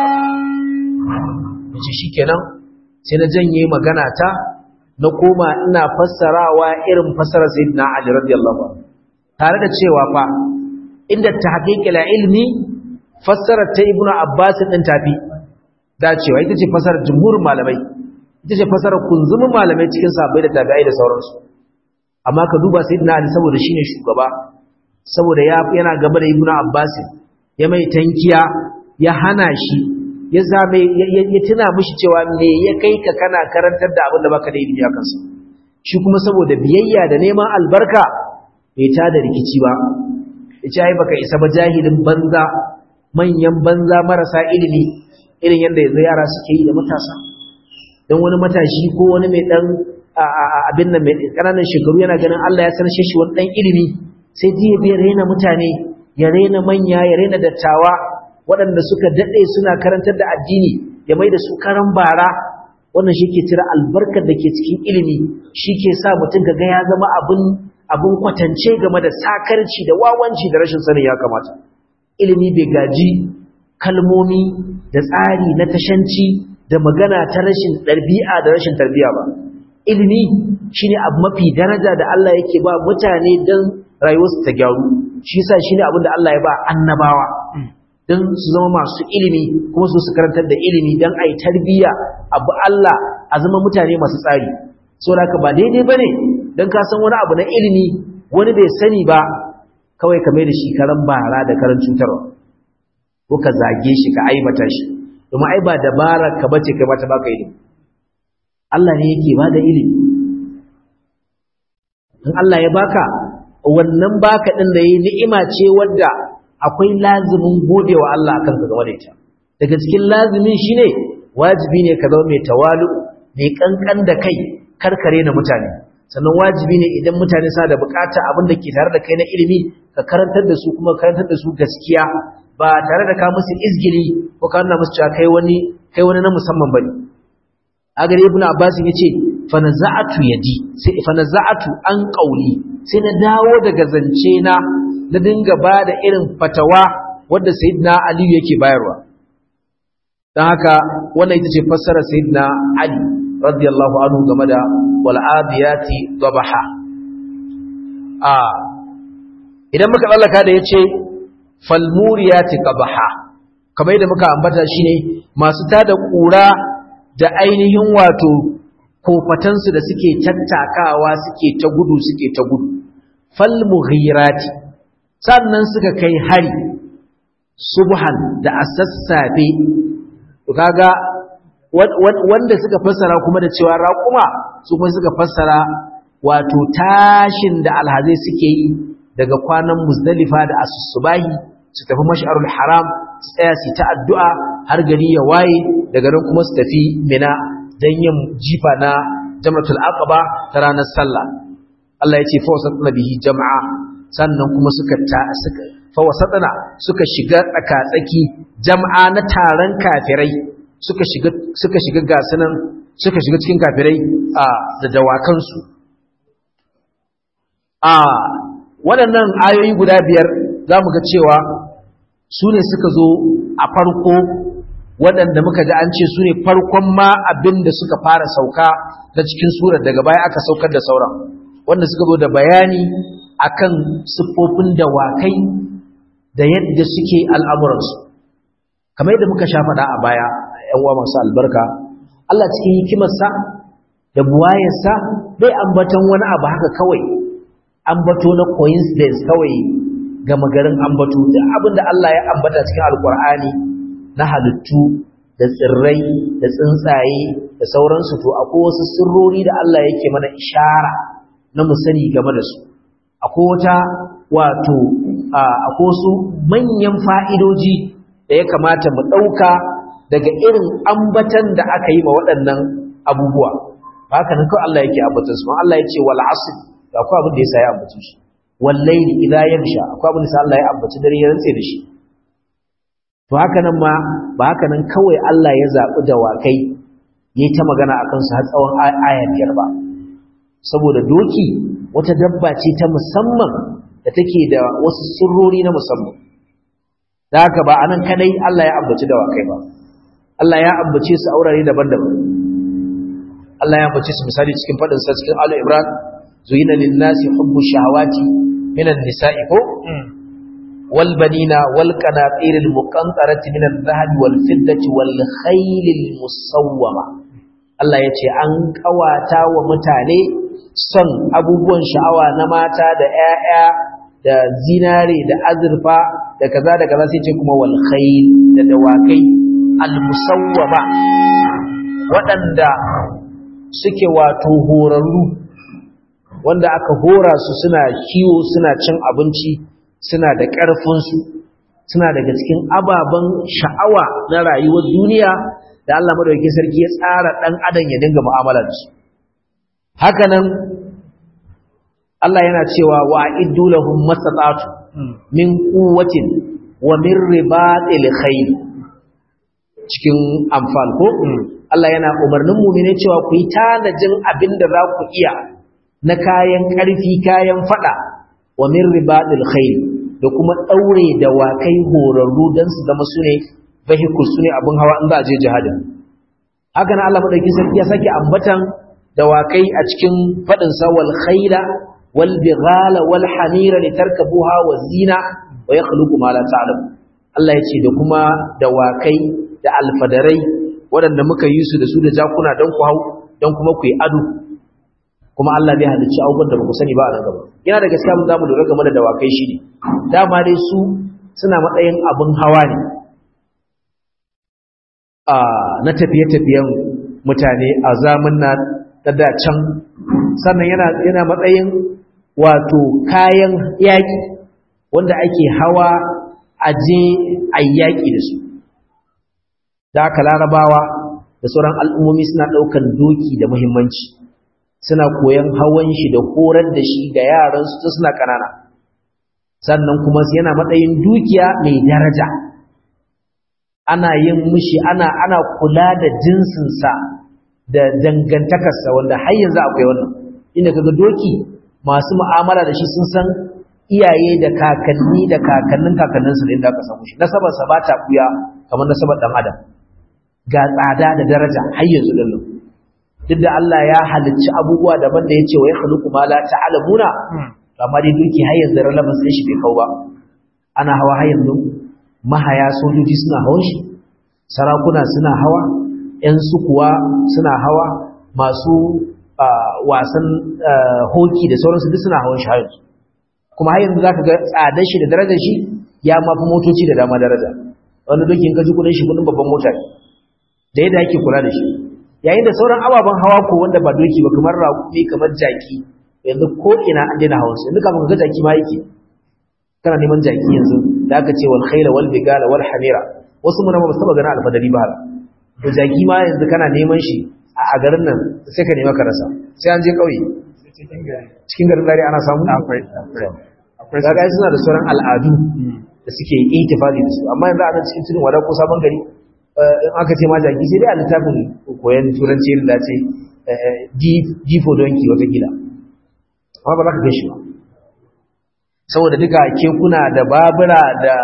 anhu yace shikenan sai na janye magana ta na koma ina fassarawa irin fassarar sayyidina Ali radiyallahu anhu tare da cewa fa inda tahqiqil ilmi fassarar ta ibnu abbas din tafi da cewa ita ce fassarar jumhur malamai ita ce fassarar kunzumin malamai cikin sahabbai da tabi'ai da sauransu amma ka duba sayyidina Ali saboda shine shugaba saboda ya yana gaba da ibnu abbas ya mai tankiya ya hana shi ya zame ya tuna mishi cewa me ya kai ka kana karantar da abin da baka da ilimi a kansa shi kuma saboda biyayya da neman albarka bai ta da rikici ba ya ce ai baka isa ba jahilin banza manyan banza marasa ilimi irin yadda yanzu yara suke yi da matasa don wani matashi ko wani mai dan abin nan mai ƙananan shekaru yana ganin Allah ya sanar shi wani dan ilimi sai jiya bai raina mutane ya raina manya ya raina dattawa waɗanda suka daɗe suna karantar da addini ya mai da su karan bara wannan shi ke cire albarkar da ke cikin ilimi shi ke sa mutum ga ya zama abin abin kwatance game da sakarci da wawanci da rashin sanin ya kamata ilimi bai gaji kalmomi da tsari na tashanci da magana ta rashin ɗabi'a da rashin tarbiya ba ilimi shine abu mafi daraja da Allah yake ba mutane don rayuwarsu ta gyaru shi yasa shine abin da Allah ya ba annabawa dan su zama masu ilimi kuma su su karantar da ilimi dan ai tarbiya abu Allah a zama mutane masu tsari saboda haka ba daidai bane dan ka san wani abu na ilimi wani bai sani ba kawai ka mai da shi karan bara da karan cutarwa ko ka zage shi ka aibata shi domin ai ba dabara ka bace kai ba ta baka ilimi Allah ne yake ba da ilimi in Allah ya baka wannan baka din da yi ni'ima ce wadda akwai lazimin godewa Allah akan ka game da ita daga cikin lazimin shine wajibi ne ka zama mai tawalu mai kankan da kai karkare na mutane sannan wajibi ne idan mutane sa da bukata abin da ke tare da kai na ilimi ka karantar da su kuma karantar da su gaskiya ba tare da ka musu izgili ko ka nuna musu cewa kai wani kai wani na musamman bane agar ibnu abbas yace fa naza'atu yadi sai fa naza'atu an qauli sai na dawo daga zance na na dinga ba da irin fatawa wadda sayyidina ali yake bayarwa dan haka wannan ita ce fassara sayyidina ali radiyallahu anhu game da wal adiyati dabaha a idan muka tsallaka da yace fal muriyati qabaha kamar yadda muka ambata shine masu tada kura da ainihin wato kofatansu da suke tattakawa suke ta gudu suke ta gudu fal mughirati sannan suka kai hari subhan da asassafe to kaga wanda suka fassara kuma da cewa raquma su kuma suka fassara wato tashin da alhazai suke yi daga kwanan muzdalifa da asusubahi su tafi mash'arul haram su tsaya su ta addu'a har gari ya waye daga nan kuma su tafi mina don yin jifa na jamratul aqaba ta ranar sallah Allah ya ce fa wasatna bihi jama'a sannan kuma suka ta suka fa wasatna suka shiga tsakatsaki jama'a na taron kafirai suka shiga suka shiga gasunan suka shiga cikin kafirai a da dawakan su a waɗannan ayoyi guda biyar za mu ga cewa su ne suka zo a farko waɗanda muka ji an ce su ne farkon ma abin da suka fara sauka na cikin surar daga baya aka saukar da sauran wanda suka zo da bayani akan siffofin dawakai da yadda suke al'amuransu kamar yadda muka sha faɗa a baya ‘yan uwa masu albarka Allah cikin hikimarsa da buwayarsa bai ambatan wani abu haka kawai ambato na coincidence kawai gama garin ambato da abin da Allah ya ambata cikin alkur'ani na halittu da tsirrai da tsuntsaye da sauransu to akwai wasu sirrori da Allah yake mana ishara na mu sani game da su akwai wata wato akwai wasu manyan fa'idoji da ya kamata mu ɗauka daga irin ambatan da aka yi ma waɗannan abubuwa ba haka nan kawai Allah yake ambatan su Allah ya ce wal asr akwai abin da ya sa ya ambace shi wal layli idha yaghsha akwai abin da sa Allah ya ambaci dare ya rantse da shi to haka nan ma ba haka nan kawai Allah ya zaɓi dawakai ya ta magana a kansu har tsawon aya biyar ba saboda doki wata dabba ce ta musamman da take da wasu sirrori na musamman da haka ba anan kadai Allah ya ambaci dawakai ba Allah ya ambace su aurare daban-daban Allah ya ambace su misali cikin faɗin sa cikin Ali Imran zuyina lin-nasi hubbu shahawati minan nisa'i ko والبنين والقناطير المقنطرة من الذهب والفضة والخيل المسومة Allah ya ce an kawata wa mutane son abubuwan sha'awa na mata da ‘ya'ya da zinare da azurfa da kaza da kaza sai ce kuma wal khayl da dawakai al musawwama waɗanda suke wato horarru wanda aka hora su suna kiwo suna cin abinci suna da ƙarfinsu suna daga cikin ababen sha'awa na rayuwar duniya da Allah madaukakin sarki ya tsara ɗan adam ya dinga mu'amala da su haka nan Allah yana cewa wa a'iddu lahum mastata'tu min quwwatin wa min ribatil khayr cikin amfal ko Allah yana umarnin mu'mine cewa ku yi tanajin abin da za ku iya na kayan ƙarfi kayan fada wa min ribatil khayr da kuma daure da wakai horarru dan su zama su ne vehicle su ne abin hawa in za a je jihadin haka nan Allah madauki sarki ya sake ambatan dawakai a cikin fadin sa wal khayla wal bighala wal hamira litarkabuha wa zina wa yakhluqu ma la ta'lamu Allah yace da kuma dawakai da alfadarai waɗanda muka yi su da su da jakuna don ku hau don kuma ku yi ado kuma Allah zai halicci abubuwan da ba ku sani ba a nan gaba yana da gaskiya mun zamu lura game da dawakai shi ne dama dai su suna matsayin abin hawa ne a na tafiye-tafiyen mutane a zamun na da can sannan yana yana matsayin wato kayan yaƙi wanda ake hawa a je a yaƙi da su da aka larabawa da sauran al'ummomi suna ɗaukan doki da muhimmanci suna koyan hawan shi da horar da shi ga yaransu tun suna ƙanana sannan kuma yana matsayin dukiya mai daraja ana yin mishi ana ana kula da jinsinsa da dangantakarsa wanda har yanzu akwai wannan inda kaga doki masu mu'amala da shi sun san iyaye da kakanni da kakannin kakanninsu da inda aka samu shi nasabarsa ba ta buya kamar nasabar dan adam ga tsada da daraja har yanzu din duk da Allah ya halicci abubuwa daban da yace wa ya khluqu ma la ta'lamuna amma dai duki har yanzu relevance din shi bai kau ba ana hawa har yanzu mahaya sojoji suna hawan shi sarakuna suna hawa ƴan sukuwa suna hawa masu wasan hoki da sauransu duk suna hawan shi har yanzu kuma har yanzu zaka ga tsadar shi da darajar shi ya mafi motoci da dama daraja wani doki in ka ji kudin shi kudin babban mota da yadda ake kula da shi yayin da sauran ababen hawa ko wanda ba doki ba kamar raƙumi kamar jaki yanzu ko ina an daina hawan su yanzu kafin ga jaki ma yake kana neman jaki yanzu da aka ce wal khayla wal bigala wal hamira wasu mun ba saba ganin alfadari ba to jaki ma yanzu kana neman shi a garin nan sai ka nema ka rasa sai an je kauye cikin garin dare ana samu akwai akwai kaga suna da sauran al'adu da suke ihtifali da su amma yanzu a nan cikin tudun wada ko sabon gari in aka ce ma jaki sai dai a littafin koyon turanci da ce difo donki wata gida amma ba za ka gan shi ba saboda duka kekuna da babura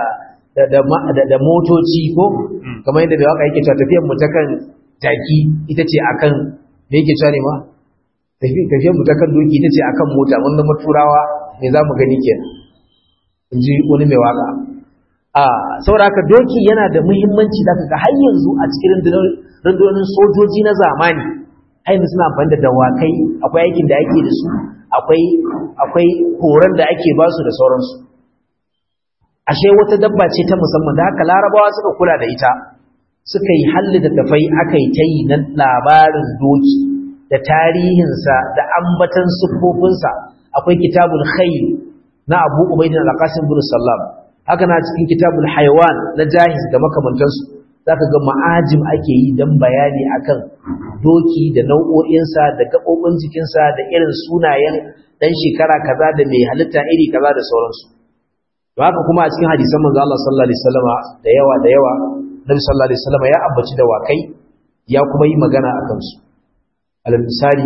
da da motoci ko kamar yadda da waka yake cewa tafiyar mu ta kan jaki ita ce akan me yake cewa ne ma tafiyar mu ta kan doki ita ce akan mota mun zama turawa me za mu gani kenan in ji wani mai waka a saboda haka doki yana da muhimmanci da ga har yanzu a cikin rundunonin sojoji na zamani har yanzu suna amfani da dawakai akwai aikin da ake da su akwai akwai horon da ake ba su da sauransu ashe wata dabba ce ta musamman da haka larabawa suka kula da ita suka yi halli da tafai aka yi ta yi na labarin doki da tarihinsa da ambatan siffofinsa akwai kitabul khayl na abu ubaidin al-qasim bin sallam haka na cikin kitabul haiwan na jahiz da makamantansu zaka ga ma'ajim ake yi dan bayani akan doki da nau'o'insa da gabobin jikinsa da irin sunayen dan shekara kaza da mai halitta iri kaza da sauransu to haka kuma a cikin hadisan manzo Allah sallallahu alaihi wasallama da yawa da yawa Nabi sallallahu alaihi wasallama ya ambaci da wakai ya kuma yi magana akan su alal misali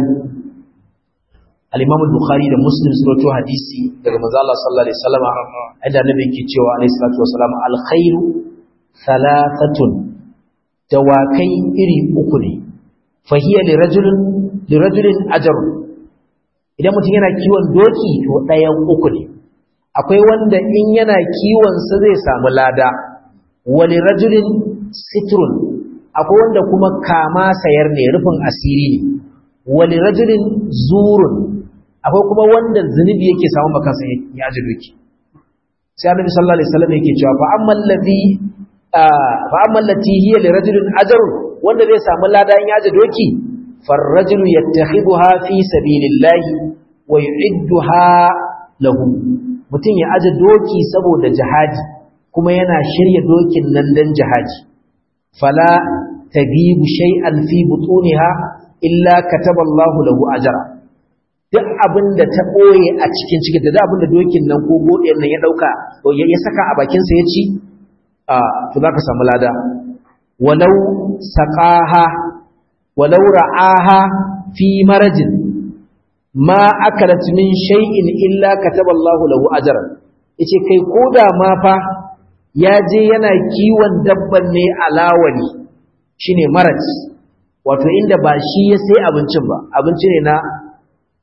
al-Imam al-Bukhari da Muslim sun rawaito hadisi daga manzo Allah sallallahu alaihi wasallama inda Nabi yake cewa alaihi salatu wasallam al-khairu thalathatun dawakai iri uku ne fahiya li rajulin li rajulin ajr idan mutum yana kiwon doki to ɗayan uku ne akwai wanda in yana kiwon sa zai samu lada wali rajulin sitrun akwai wanda kuma kama sayar ne rufin asiri ne wali rajulin zurun akwai kuma wanda zunubi yake samu makansa ya ji doki sai annabi sallallahu alaihi wasallam yake cewa fa amman ladhi fa amman lati hiya li rajulin ajrun wanda zai samu lada in ya ji doki farrajulu yattakhidha fi sabilillahi wa yu'idduha lahu mutum ya aje doki saboda jihadi kuma yana shirya dokin nan dan jihadi fala tabibu shay'an fi butuniha illa kataballahu lahu ajra duk abin da ta ɓoye a cikin cikin da abin da dokin nan ko godiyar nan ya ɗauka ya saka a bakinsa ya ci a to za ka samu lada walau saƙaha walau ra'aha fi marajin ma akalat min shay'in illa kataballahu lahu ajran yace kai koda ma fa ya je yana kiwon dabban ne alawali shine maraj wato inda ba shi ya sai abincin ba abinci ne na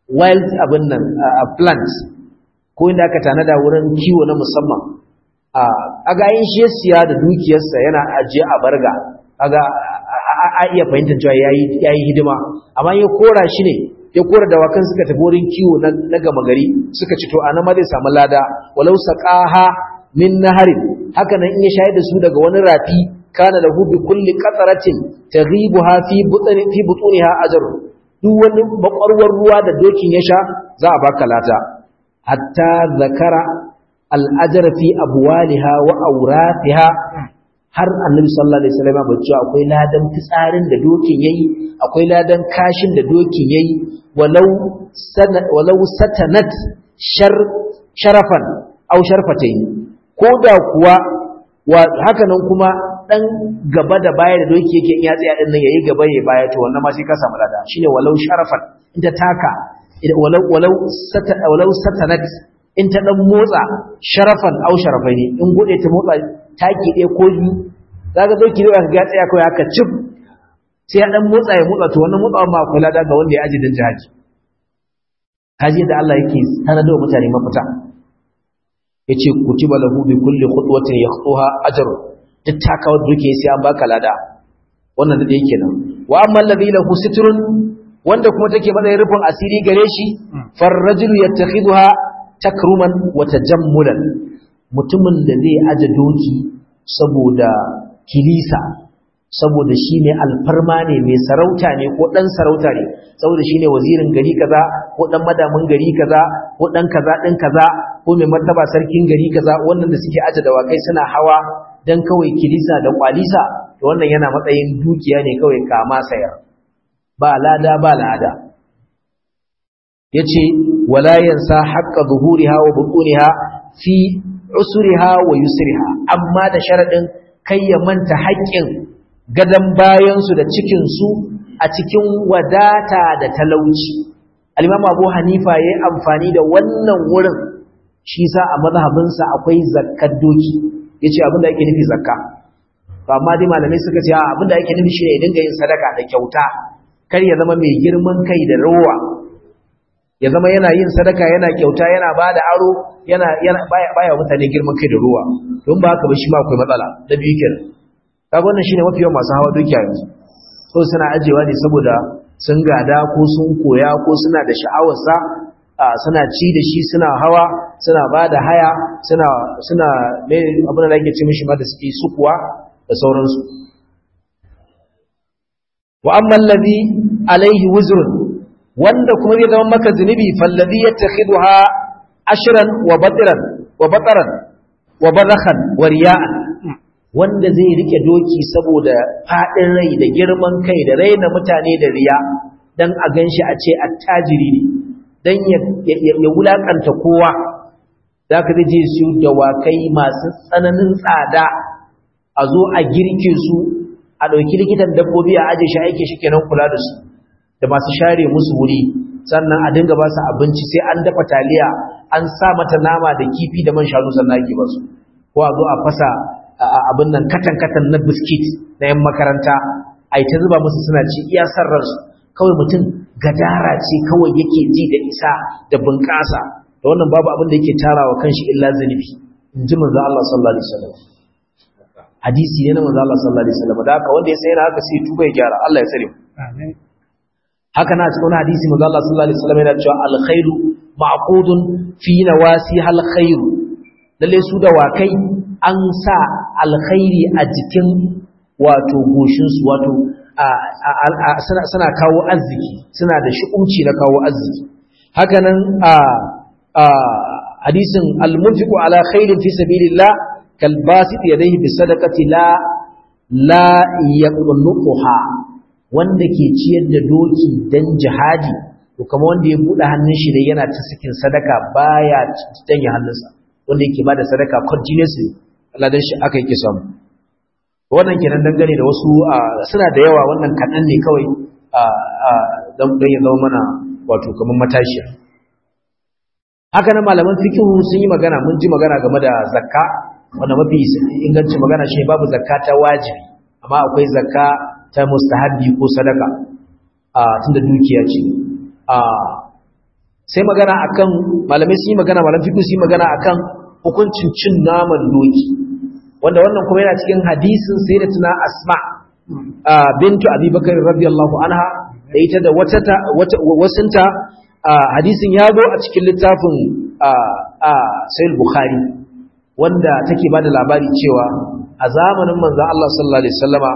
wild abin nan a plants ko inda aka tanada wurin kiwo na musamman a gayin shi siya da dukiyarsa yana ajiye a barga kaga a iya fahimtar cewa ya yi hidima amma ya kora shi ne ya kora dawakan suka tafi wurin kiwo na gama gari suka ci to a nan ma zai samu lada walau saqaha min naharin haka nan in ya shayar da su daga wani rafi kana lahu bi kulli qatratin taghibuha fi butni fi butuniha ajr duk wani bakwarwar ruwa da dokin ya sha za a baka lata hatta zakara al-ajr fi abwaliha wa awrathiha har annabi sallallahu alaihi wasallam ba cewa akwai ladan fitsarin da dokin yayi akwai ladan kashin da dokin yayi walau walau satanat shar sharafan aw sharfatayn koda kuwa haka nan kuma dan gaba da baya da doki yake in ya tsaya din nan yayi gaba yayi baya to wannan ma sai ka samu lada shine walau sharafan in ta taka walau walau sata walau satanat in ta dan motsa sharafan aw sharafaini in gode ta motsa taki ɗaya ko biyu zaka doki ne ka ga tsaya kawai haka cif sai ya dan motsa ya motsa to wannan motsawa ma akwai lada ga wanda ya aji dan jihadi haji da Allah yake sanar da mutane mafita yace kutiba lahu bi kulli khutwatin yakhuha ajrun duk takawa duke sai an baka lada wannan da yake nan wa amma alladhi lahu sitrun wanda kuma take matsayin rufin asiri gare shi farrajulu yattakhidha takruman wa tajammulan mutumin da zai aje doki saboda kilisa saboda shi ne alfarma ne mai sarauta ne ko ɗan sarauta ne saboda shi ne wazirin gari kaza ko ɗan madamin gari kaza ko ɗan kaza ɗin kaza ko mai martaba sarkin gari kaza wannan da suke aje dawakai suna hawa dan kawai kilisa da kwalisa to wannan yana matsayin dukiya ne kawai kama sayar ba lada ba lada yace wala yansa haqqa zuhuriha wa butuniha fi usriha wa yusriha amma da sharadin kai ya manta haƙƙin gadan bayan su da cikin su a cikin wadata da talauci al-imam Abu Hanifa yayi amfani da wannan wurin shi sa a mazhabinsa akwai zakkar doki yace abinda yake nufi zakka to amma dai malamai suka ce abinda yake nufi shine ya dinga yin sadaka da kyauta kar ya zama mai girman kai da rowa ya zama yana yin sadaka yana kyauta yana bada aro yana yana baya baya mutane girman kai da rowa don ba haka ba shi ma akwai matsala da biyu kenan kaga wannan shine mafi yawan masu hawa doki a yanzu so suna ajewa ne saboda sun gada ko sun koya ko suna da sha'awarsa suna ci da shi suna hawa suna ba da haya suna suna abin da ake ce mishi ma da suke sukuwa da sauransu wa amma allazi alaihi wuzrun wanda kuma zai zama maka zunubi fallazi yattakhidha ashran wa batran wa bataran wa badakhan wa riya'an wanda zai rike doki saboda fadin rai da girman kai da raina mutane da riya dan a ganshi a ce attajiri ne dan ya wulakanta kowa za ka je su dawakai masu tsananin tsada a zo a girke su a ɗauki likitan dabbobi a aje shi aiki shi kenan kula da su da masu share musu wuri sannan a dinga ba su abinci sai an dafa taliya an sa mata nama da kifi da man shanu sannan ake ba su ko a zo a fasa abin nan katan-katan na biskit na 'yan makaranta a yi ta zuba musu suna ci iya sarrarsu kawai mutum gadara ce kawai yake ji da isa da bunƙasa da wannan babu abin da yake tarawa kanshi illa zunubi in ji manzo Allah sallallahu alaihi wasallam hadisi ne na manzo Allah sallallahu alaihi wasallam da haka wanda ya sai na haka sai tuba ya gyara Allah ya tsare mu amin haka na cikin hadisi manzo Allah sallallahu alaihi wasallam yana cewa alkhairu ma'qudun fi nawasi alkhairu lalle su da wakai an sa alkhairi a jikin wato goshin su wato suna kawo arziki suna da shi'umci na kawo arziki hakanan a hadisin almunfiqu ala khairin fi sabilillah kal basit yadayhi bi sadaqati la la yaqnuha wanda ke ciyar da doki dan jihadi to kamar wanda ya bude hannun shi ne yana ta sakin sadaka baya danye hannunsa wanda yake bada sadaka continuously Allah dan shi aka yake samu wannan kenan dangane da wasu suna da yawa wannan kaɗan ne kawai don ya zama mana wato kamar matashiya haka nan malaman fikihu sun yi magana mun ji magana game da zakka wanda mafi ingancin magana shi babu zakka ta wajibi amma akwai zakka ta mustahabbi ko sadaka a tunda dukiya ce sai magana akan malamai su yi magana malam fiqh su yi magana akan hukuncin cin naman doki wanda wannan kuma yana cikin hadisin sayyidatuna asma bintu abubakar radiyallahu anha da ita da wata wasunta hadisin ya zo a cikin littafin sahih bukhari wanda take ba da labari cewa a zamanin manzon Allah sallallahu alaihi wasallama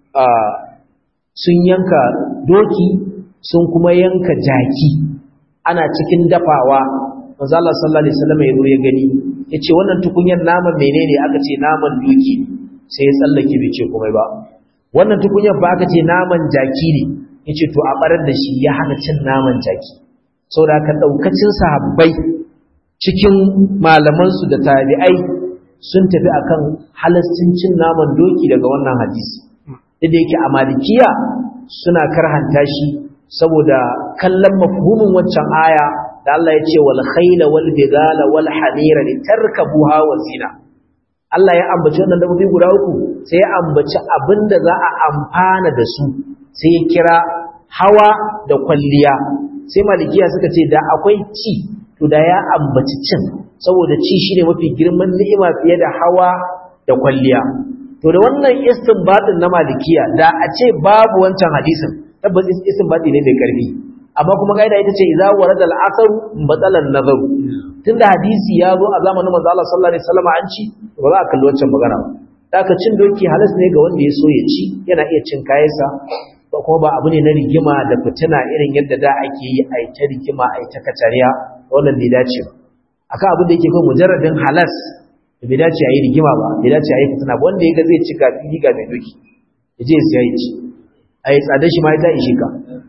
sun yanka doki sun kuma yanka jaki ana cikin dafawa manzo Allah sallallahu alaihi wasallam ya ya gani yace wannan tukunyar naman menene aka ce naman doki sai ya tsallake bai ce komai ba wannan tukunyar ba aka ce naman jaki ne yace to a barar da shi ya hana cin naman jaki saboda haka daukacin sahabbai cikin malaman su da tabi'ai sun tafi akan halascin cin naman doki daga wannan hadisi da yake a malikiya suna karhanta shi saboda kallon mafhumin waccan aya da Allah ya ce wal khayla wal bigala wal hamira litarkabuha wa zina Allah ya ambaci wannan dabbobi guda uku sai ya ambaci abinda za a amfana da su sai ya kira hawa da kwalliya sai malikiya suka ce da akwai ci to da ya ambaci cin saboda ci shine mafi girman ni'ima fiye da hawa da kwalliya to da wannan istinbatin na malikiya da a ce babu wancan hadisin tabbas istinbati ne mai karfi amma kuma gaida ita ce idza warada al-asaru batalan nazaru tunda hadisi ya zo a zamanin manzo Allah sallallahu alaihi wasallam an ci ba za a kalli wancan magana ba daga cin doki halas ne ga wanda ya so ya ci yana iya cin kayansa ba kuma ba abu ne na rigima da fitina irin yadda da ake yi a ta rigima a ta kacariya wannan bai dace ba akan abin da yake kai mujarradin halas bai dace a yi rigima ba bai dace a yi fitina ba wanda ya ga zai ci ga fili ga mai doki ya je ya siya ya ci a yi tsada shi ma ya ishe ka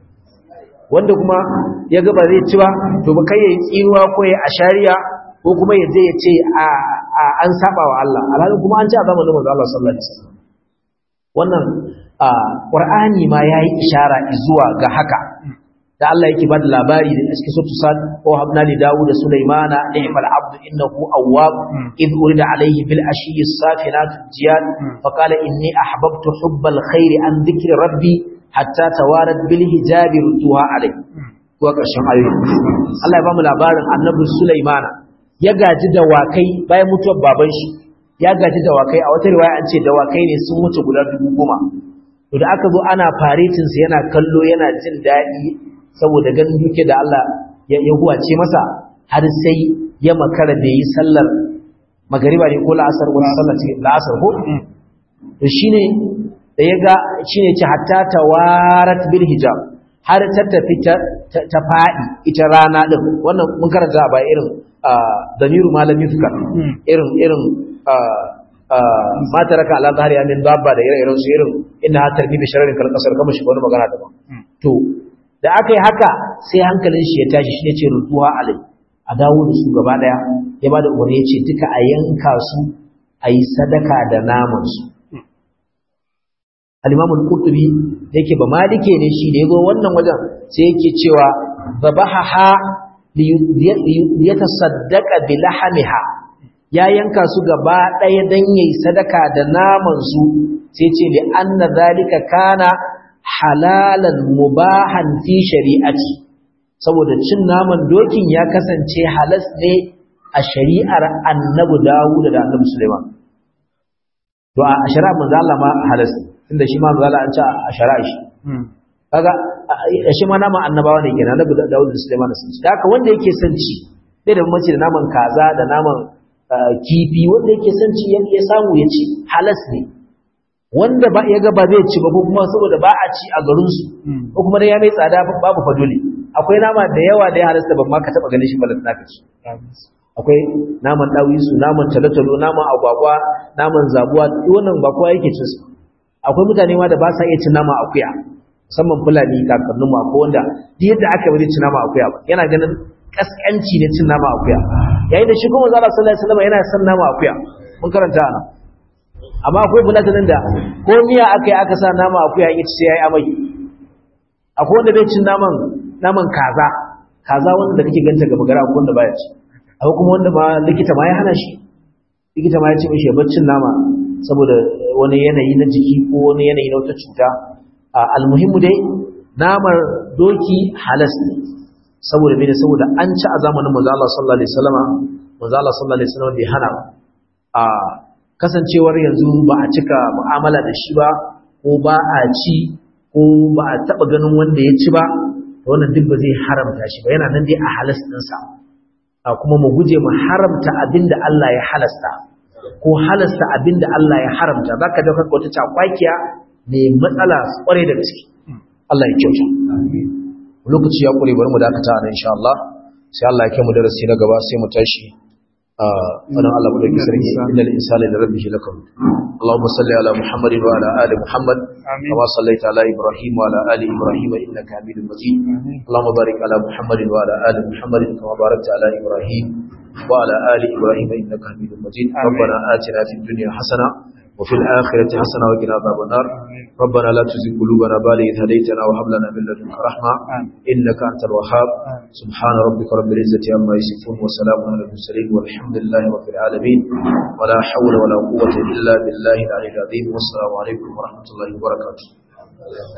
wanda kuma ya ga ba zai ci ba to ba kai ya yi tsinuwa ko ya ashariya ko kuma ya je ya ce an saba wa Allah alhalin kuma an ci a zamanin manzo Allah sallallahu alaihi wasallam wannan qur'ani ma yayi ishara zuwa ga haka da Allah yake bada labari da cikin suratul sad ko habna li daud da sulaymana ni'mal abdu innahu awwab id urida alayhi bil ashiyyi safinat jiyad fa qala inni ahbabtu hubbal khairi an dhikri rabbi hatta tawarat bil hijabi rutuha alayhi ko karshen ayoyi Allah ya bamu labarin annabi sulaymana ya gaji dawakai bayan mutuwar baban shi ya gaji dawakai a wata riwaya an ce dawakai ne sun mutu guda dubu goma to da aka zo ana faretin sa yana kallo yana jin daɗi saboda ganin duke da Allah ya huwace masa har sai ya makara da yi sallar magariba ne ko la'asar wani sallar ce la'asar ko to shine da ya ga shine ce hatta tawarat bil hijab har ta tafi ta faɗi ita rana din wannan mun karanta ba irin damiru malami fuka irin irin ma taraka ala zahari min babba da ire-iren su irin inna tarbi bi shararin kal kasar kamar shi wani magana daban to da aka yi haka sai hankalin shi ya tashi shi ne ce rutuwa alai a dawo da su gaba daya ya ba da umarni ya ce duka a yanka su a yi sadaka da naman su al-imam al-qurtubi da yake ba malike ne shi da yazo wannan wajen sai yake cewa zabaha liyatasaddaqa bi lahamiha ya yanka su gaba ɗaya dan yayi sadaka da naman su sai ce li anna zalika kana halalan mubahan fi shari'ati saboda cin naman dokin ya kasance halas ne a shari'ar annabi Dawud da annabi Sulaiman to a shari'ar manzo Allah ma halas tunda shi ma manzo Allah an ce a shari'a shi kaga shi ma naman annabawa ne kenan annabi Dawud da Sulaiman sun ci haka wanda yake son ci bai da mace da naman kaza da naman kifi wanda yake son ci ya samu ya ci halas ne wanda ba ya ga ba zai ci ba ko kuma saboda ba a ci a garin su ko kuma dai ya mai tsada babu fadoli akwai nama da yawa da ya halasta ban ma ka taba ganin shi ba da ci akwai naman dawisu naman talotalo naman agwagwa naman zabuwa wannan ba kowa yake cin su akwai mutane ma da ba sa iya cin naman akuya musamman fulani kakannin mu akwai wanda duk yadda aka bari cin naman akuya ba yana ganin kaskanci ne cin naman akuya yayin da shi kuma manzo Allah sallallahu alaihi wasallam yana son naman akuya mun karanta ana amma akwai bulatanin da ko miya aka yi aka sa nama akuya in ci sai yayi amai akwai wanda bai cin naman naman kaza kaza wanda da kake ganta ga magara akwai wanda baya ci akwai kuma wanda ma likita ma ya hana shi likita ma ya ce mishi baccin nama saboda wani yanayi na jiki ko wani yanayi na wata cuta almuhimmu dai namar doki halas ne saboda mene saboda an ci a zamanin manzo Allah sallallahu alaihi wasallama manzo Allah sallallahu alaihi wasallam bai hana ba a kasancewar yanzu ba a cika mu'amala da shi ba ko ba a ci ko ba a taba ganin wanda ya ci ba wannan duk ba zai haramta shi ba yana nan dai a halas ɗinsa a kuma mu guje mu haramta abinda Allah ya halasta ko halasta abinda Allah ya haramta zaka ga kanka wata cakwakiya mai matsala kware da gaske Allah ya kyauta lokaci ya kure bari mu dakata nan insha Allah sai Allah ya kai mu darasi na gaba sai mu tashi a fadan Allah mu dauki sarki innal insana li rabbihi lakam اللهم صل على محمد وعلى ال محمد كما صليت على ابراهيم وعلى ال ابراهيم انك حميد مجيد اللهم بارك على محمد وعلى ال محمد كما باركت على ابراهيم وعلى ال ابراهيم انك حميد مجيد ربنا آتنا في الدنيا حسنه وفي الآخرة حسنة وقنا عذاب النار ربنا لا تزغ قلوبنا بعد إذ هديتنا وهب لنا من لدنك رحمة إنك أنت الوهاب سبحان ربك رب العزة عما يصفون وسلام على المرسلين والحمد لله رب العالمين ولا حول ولا قوة إلا بالله العلي العظيم والسلام عليكم ورحمة الله وبركاته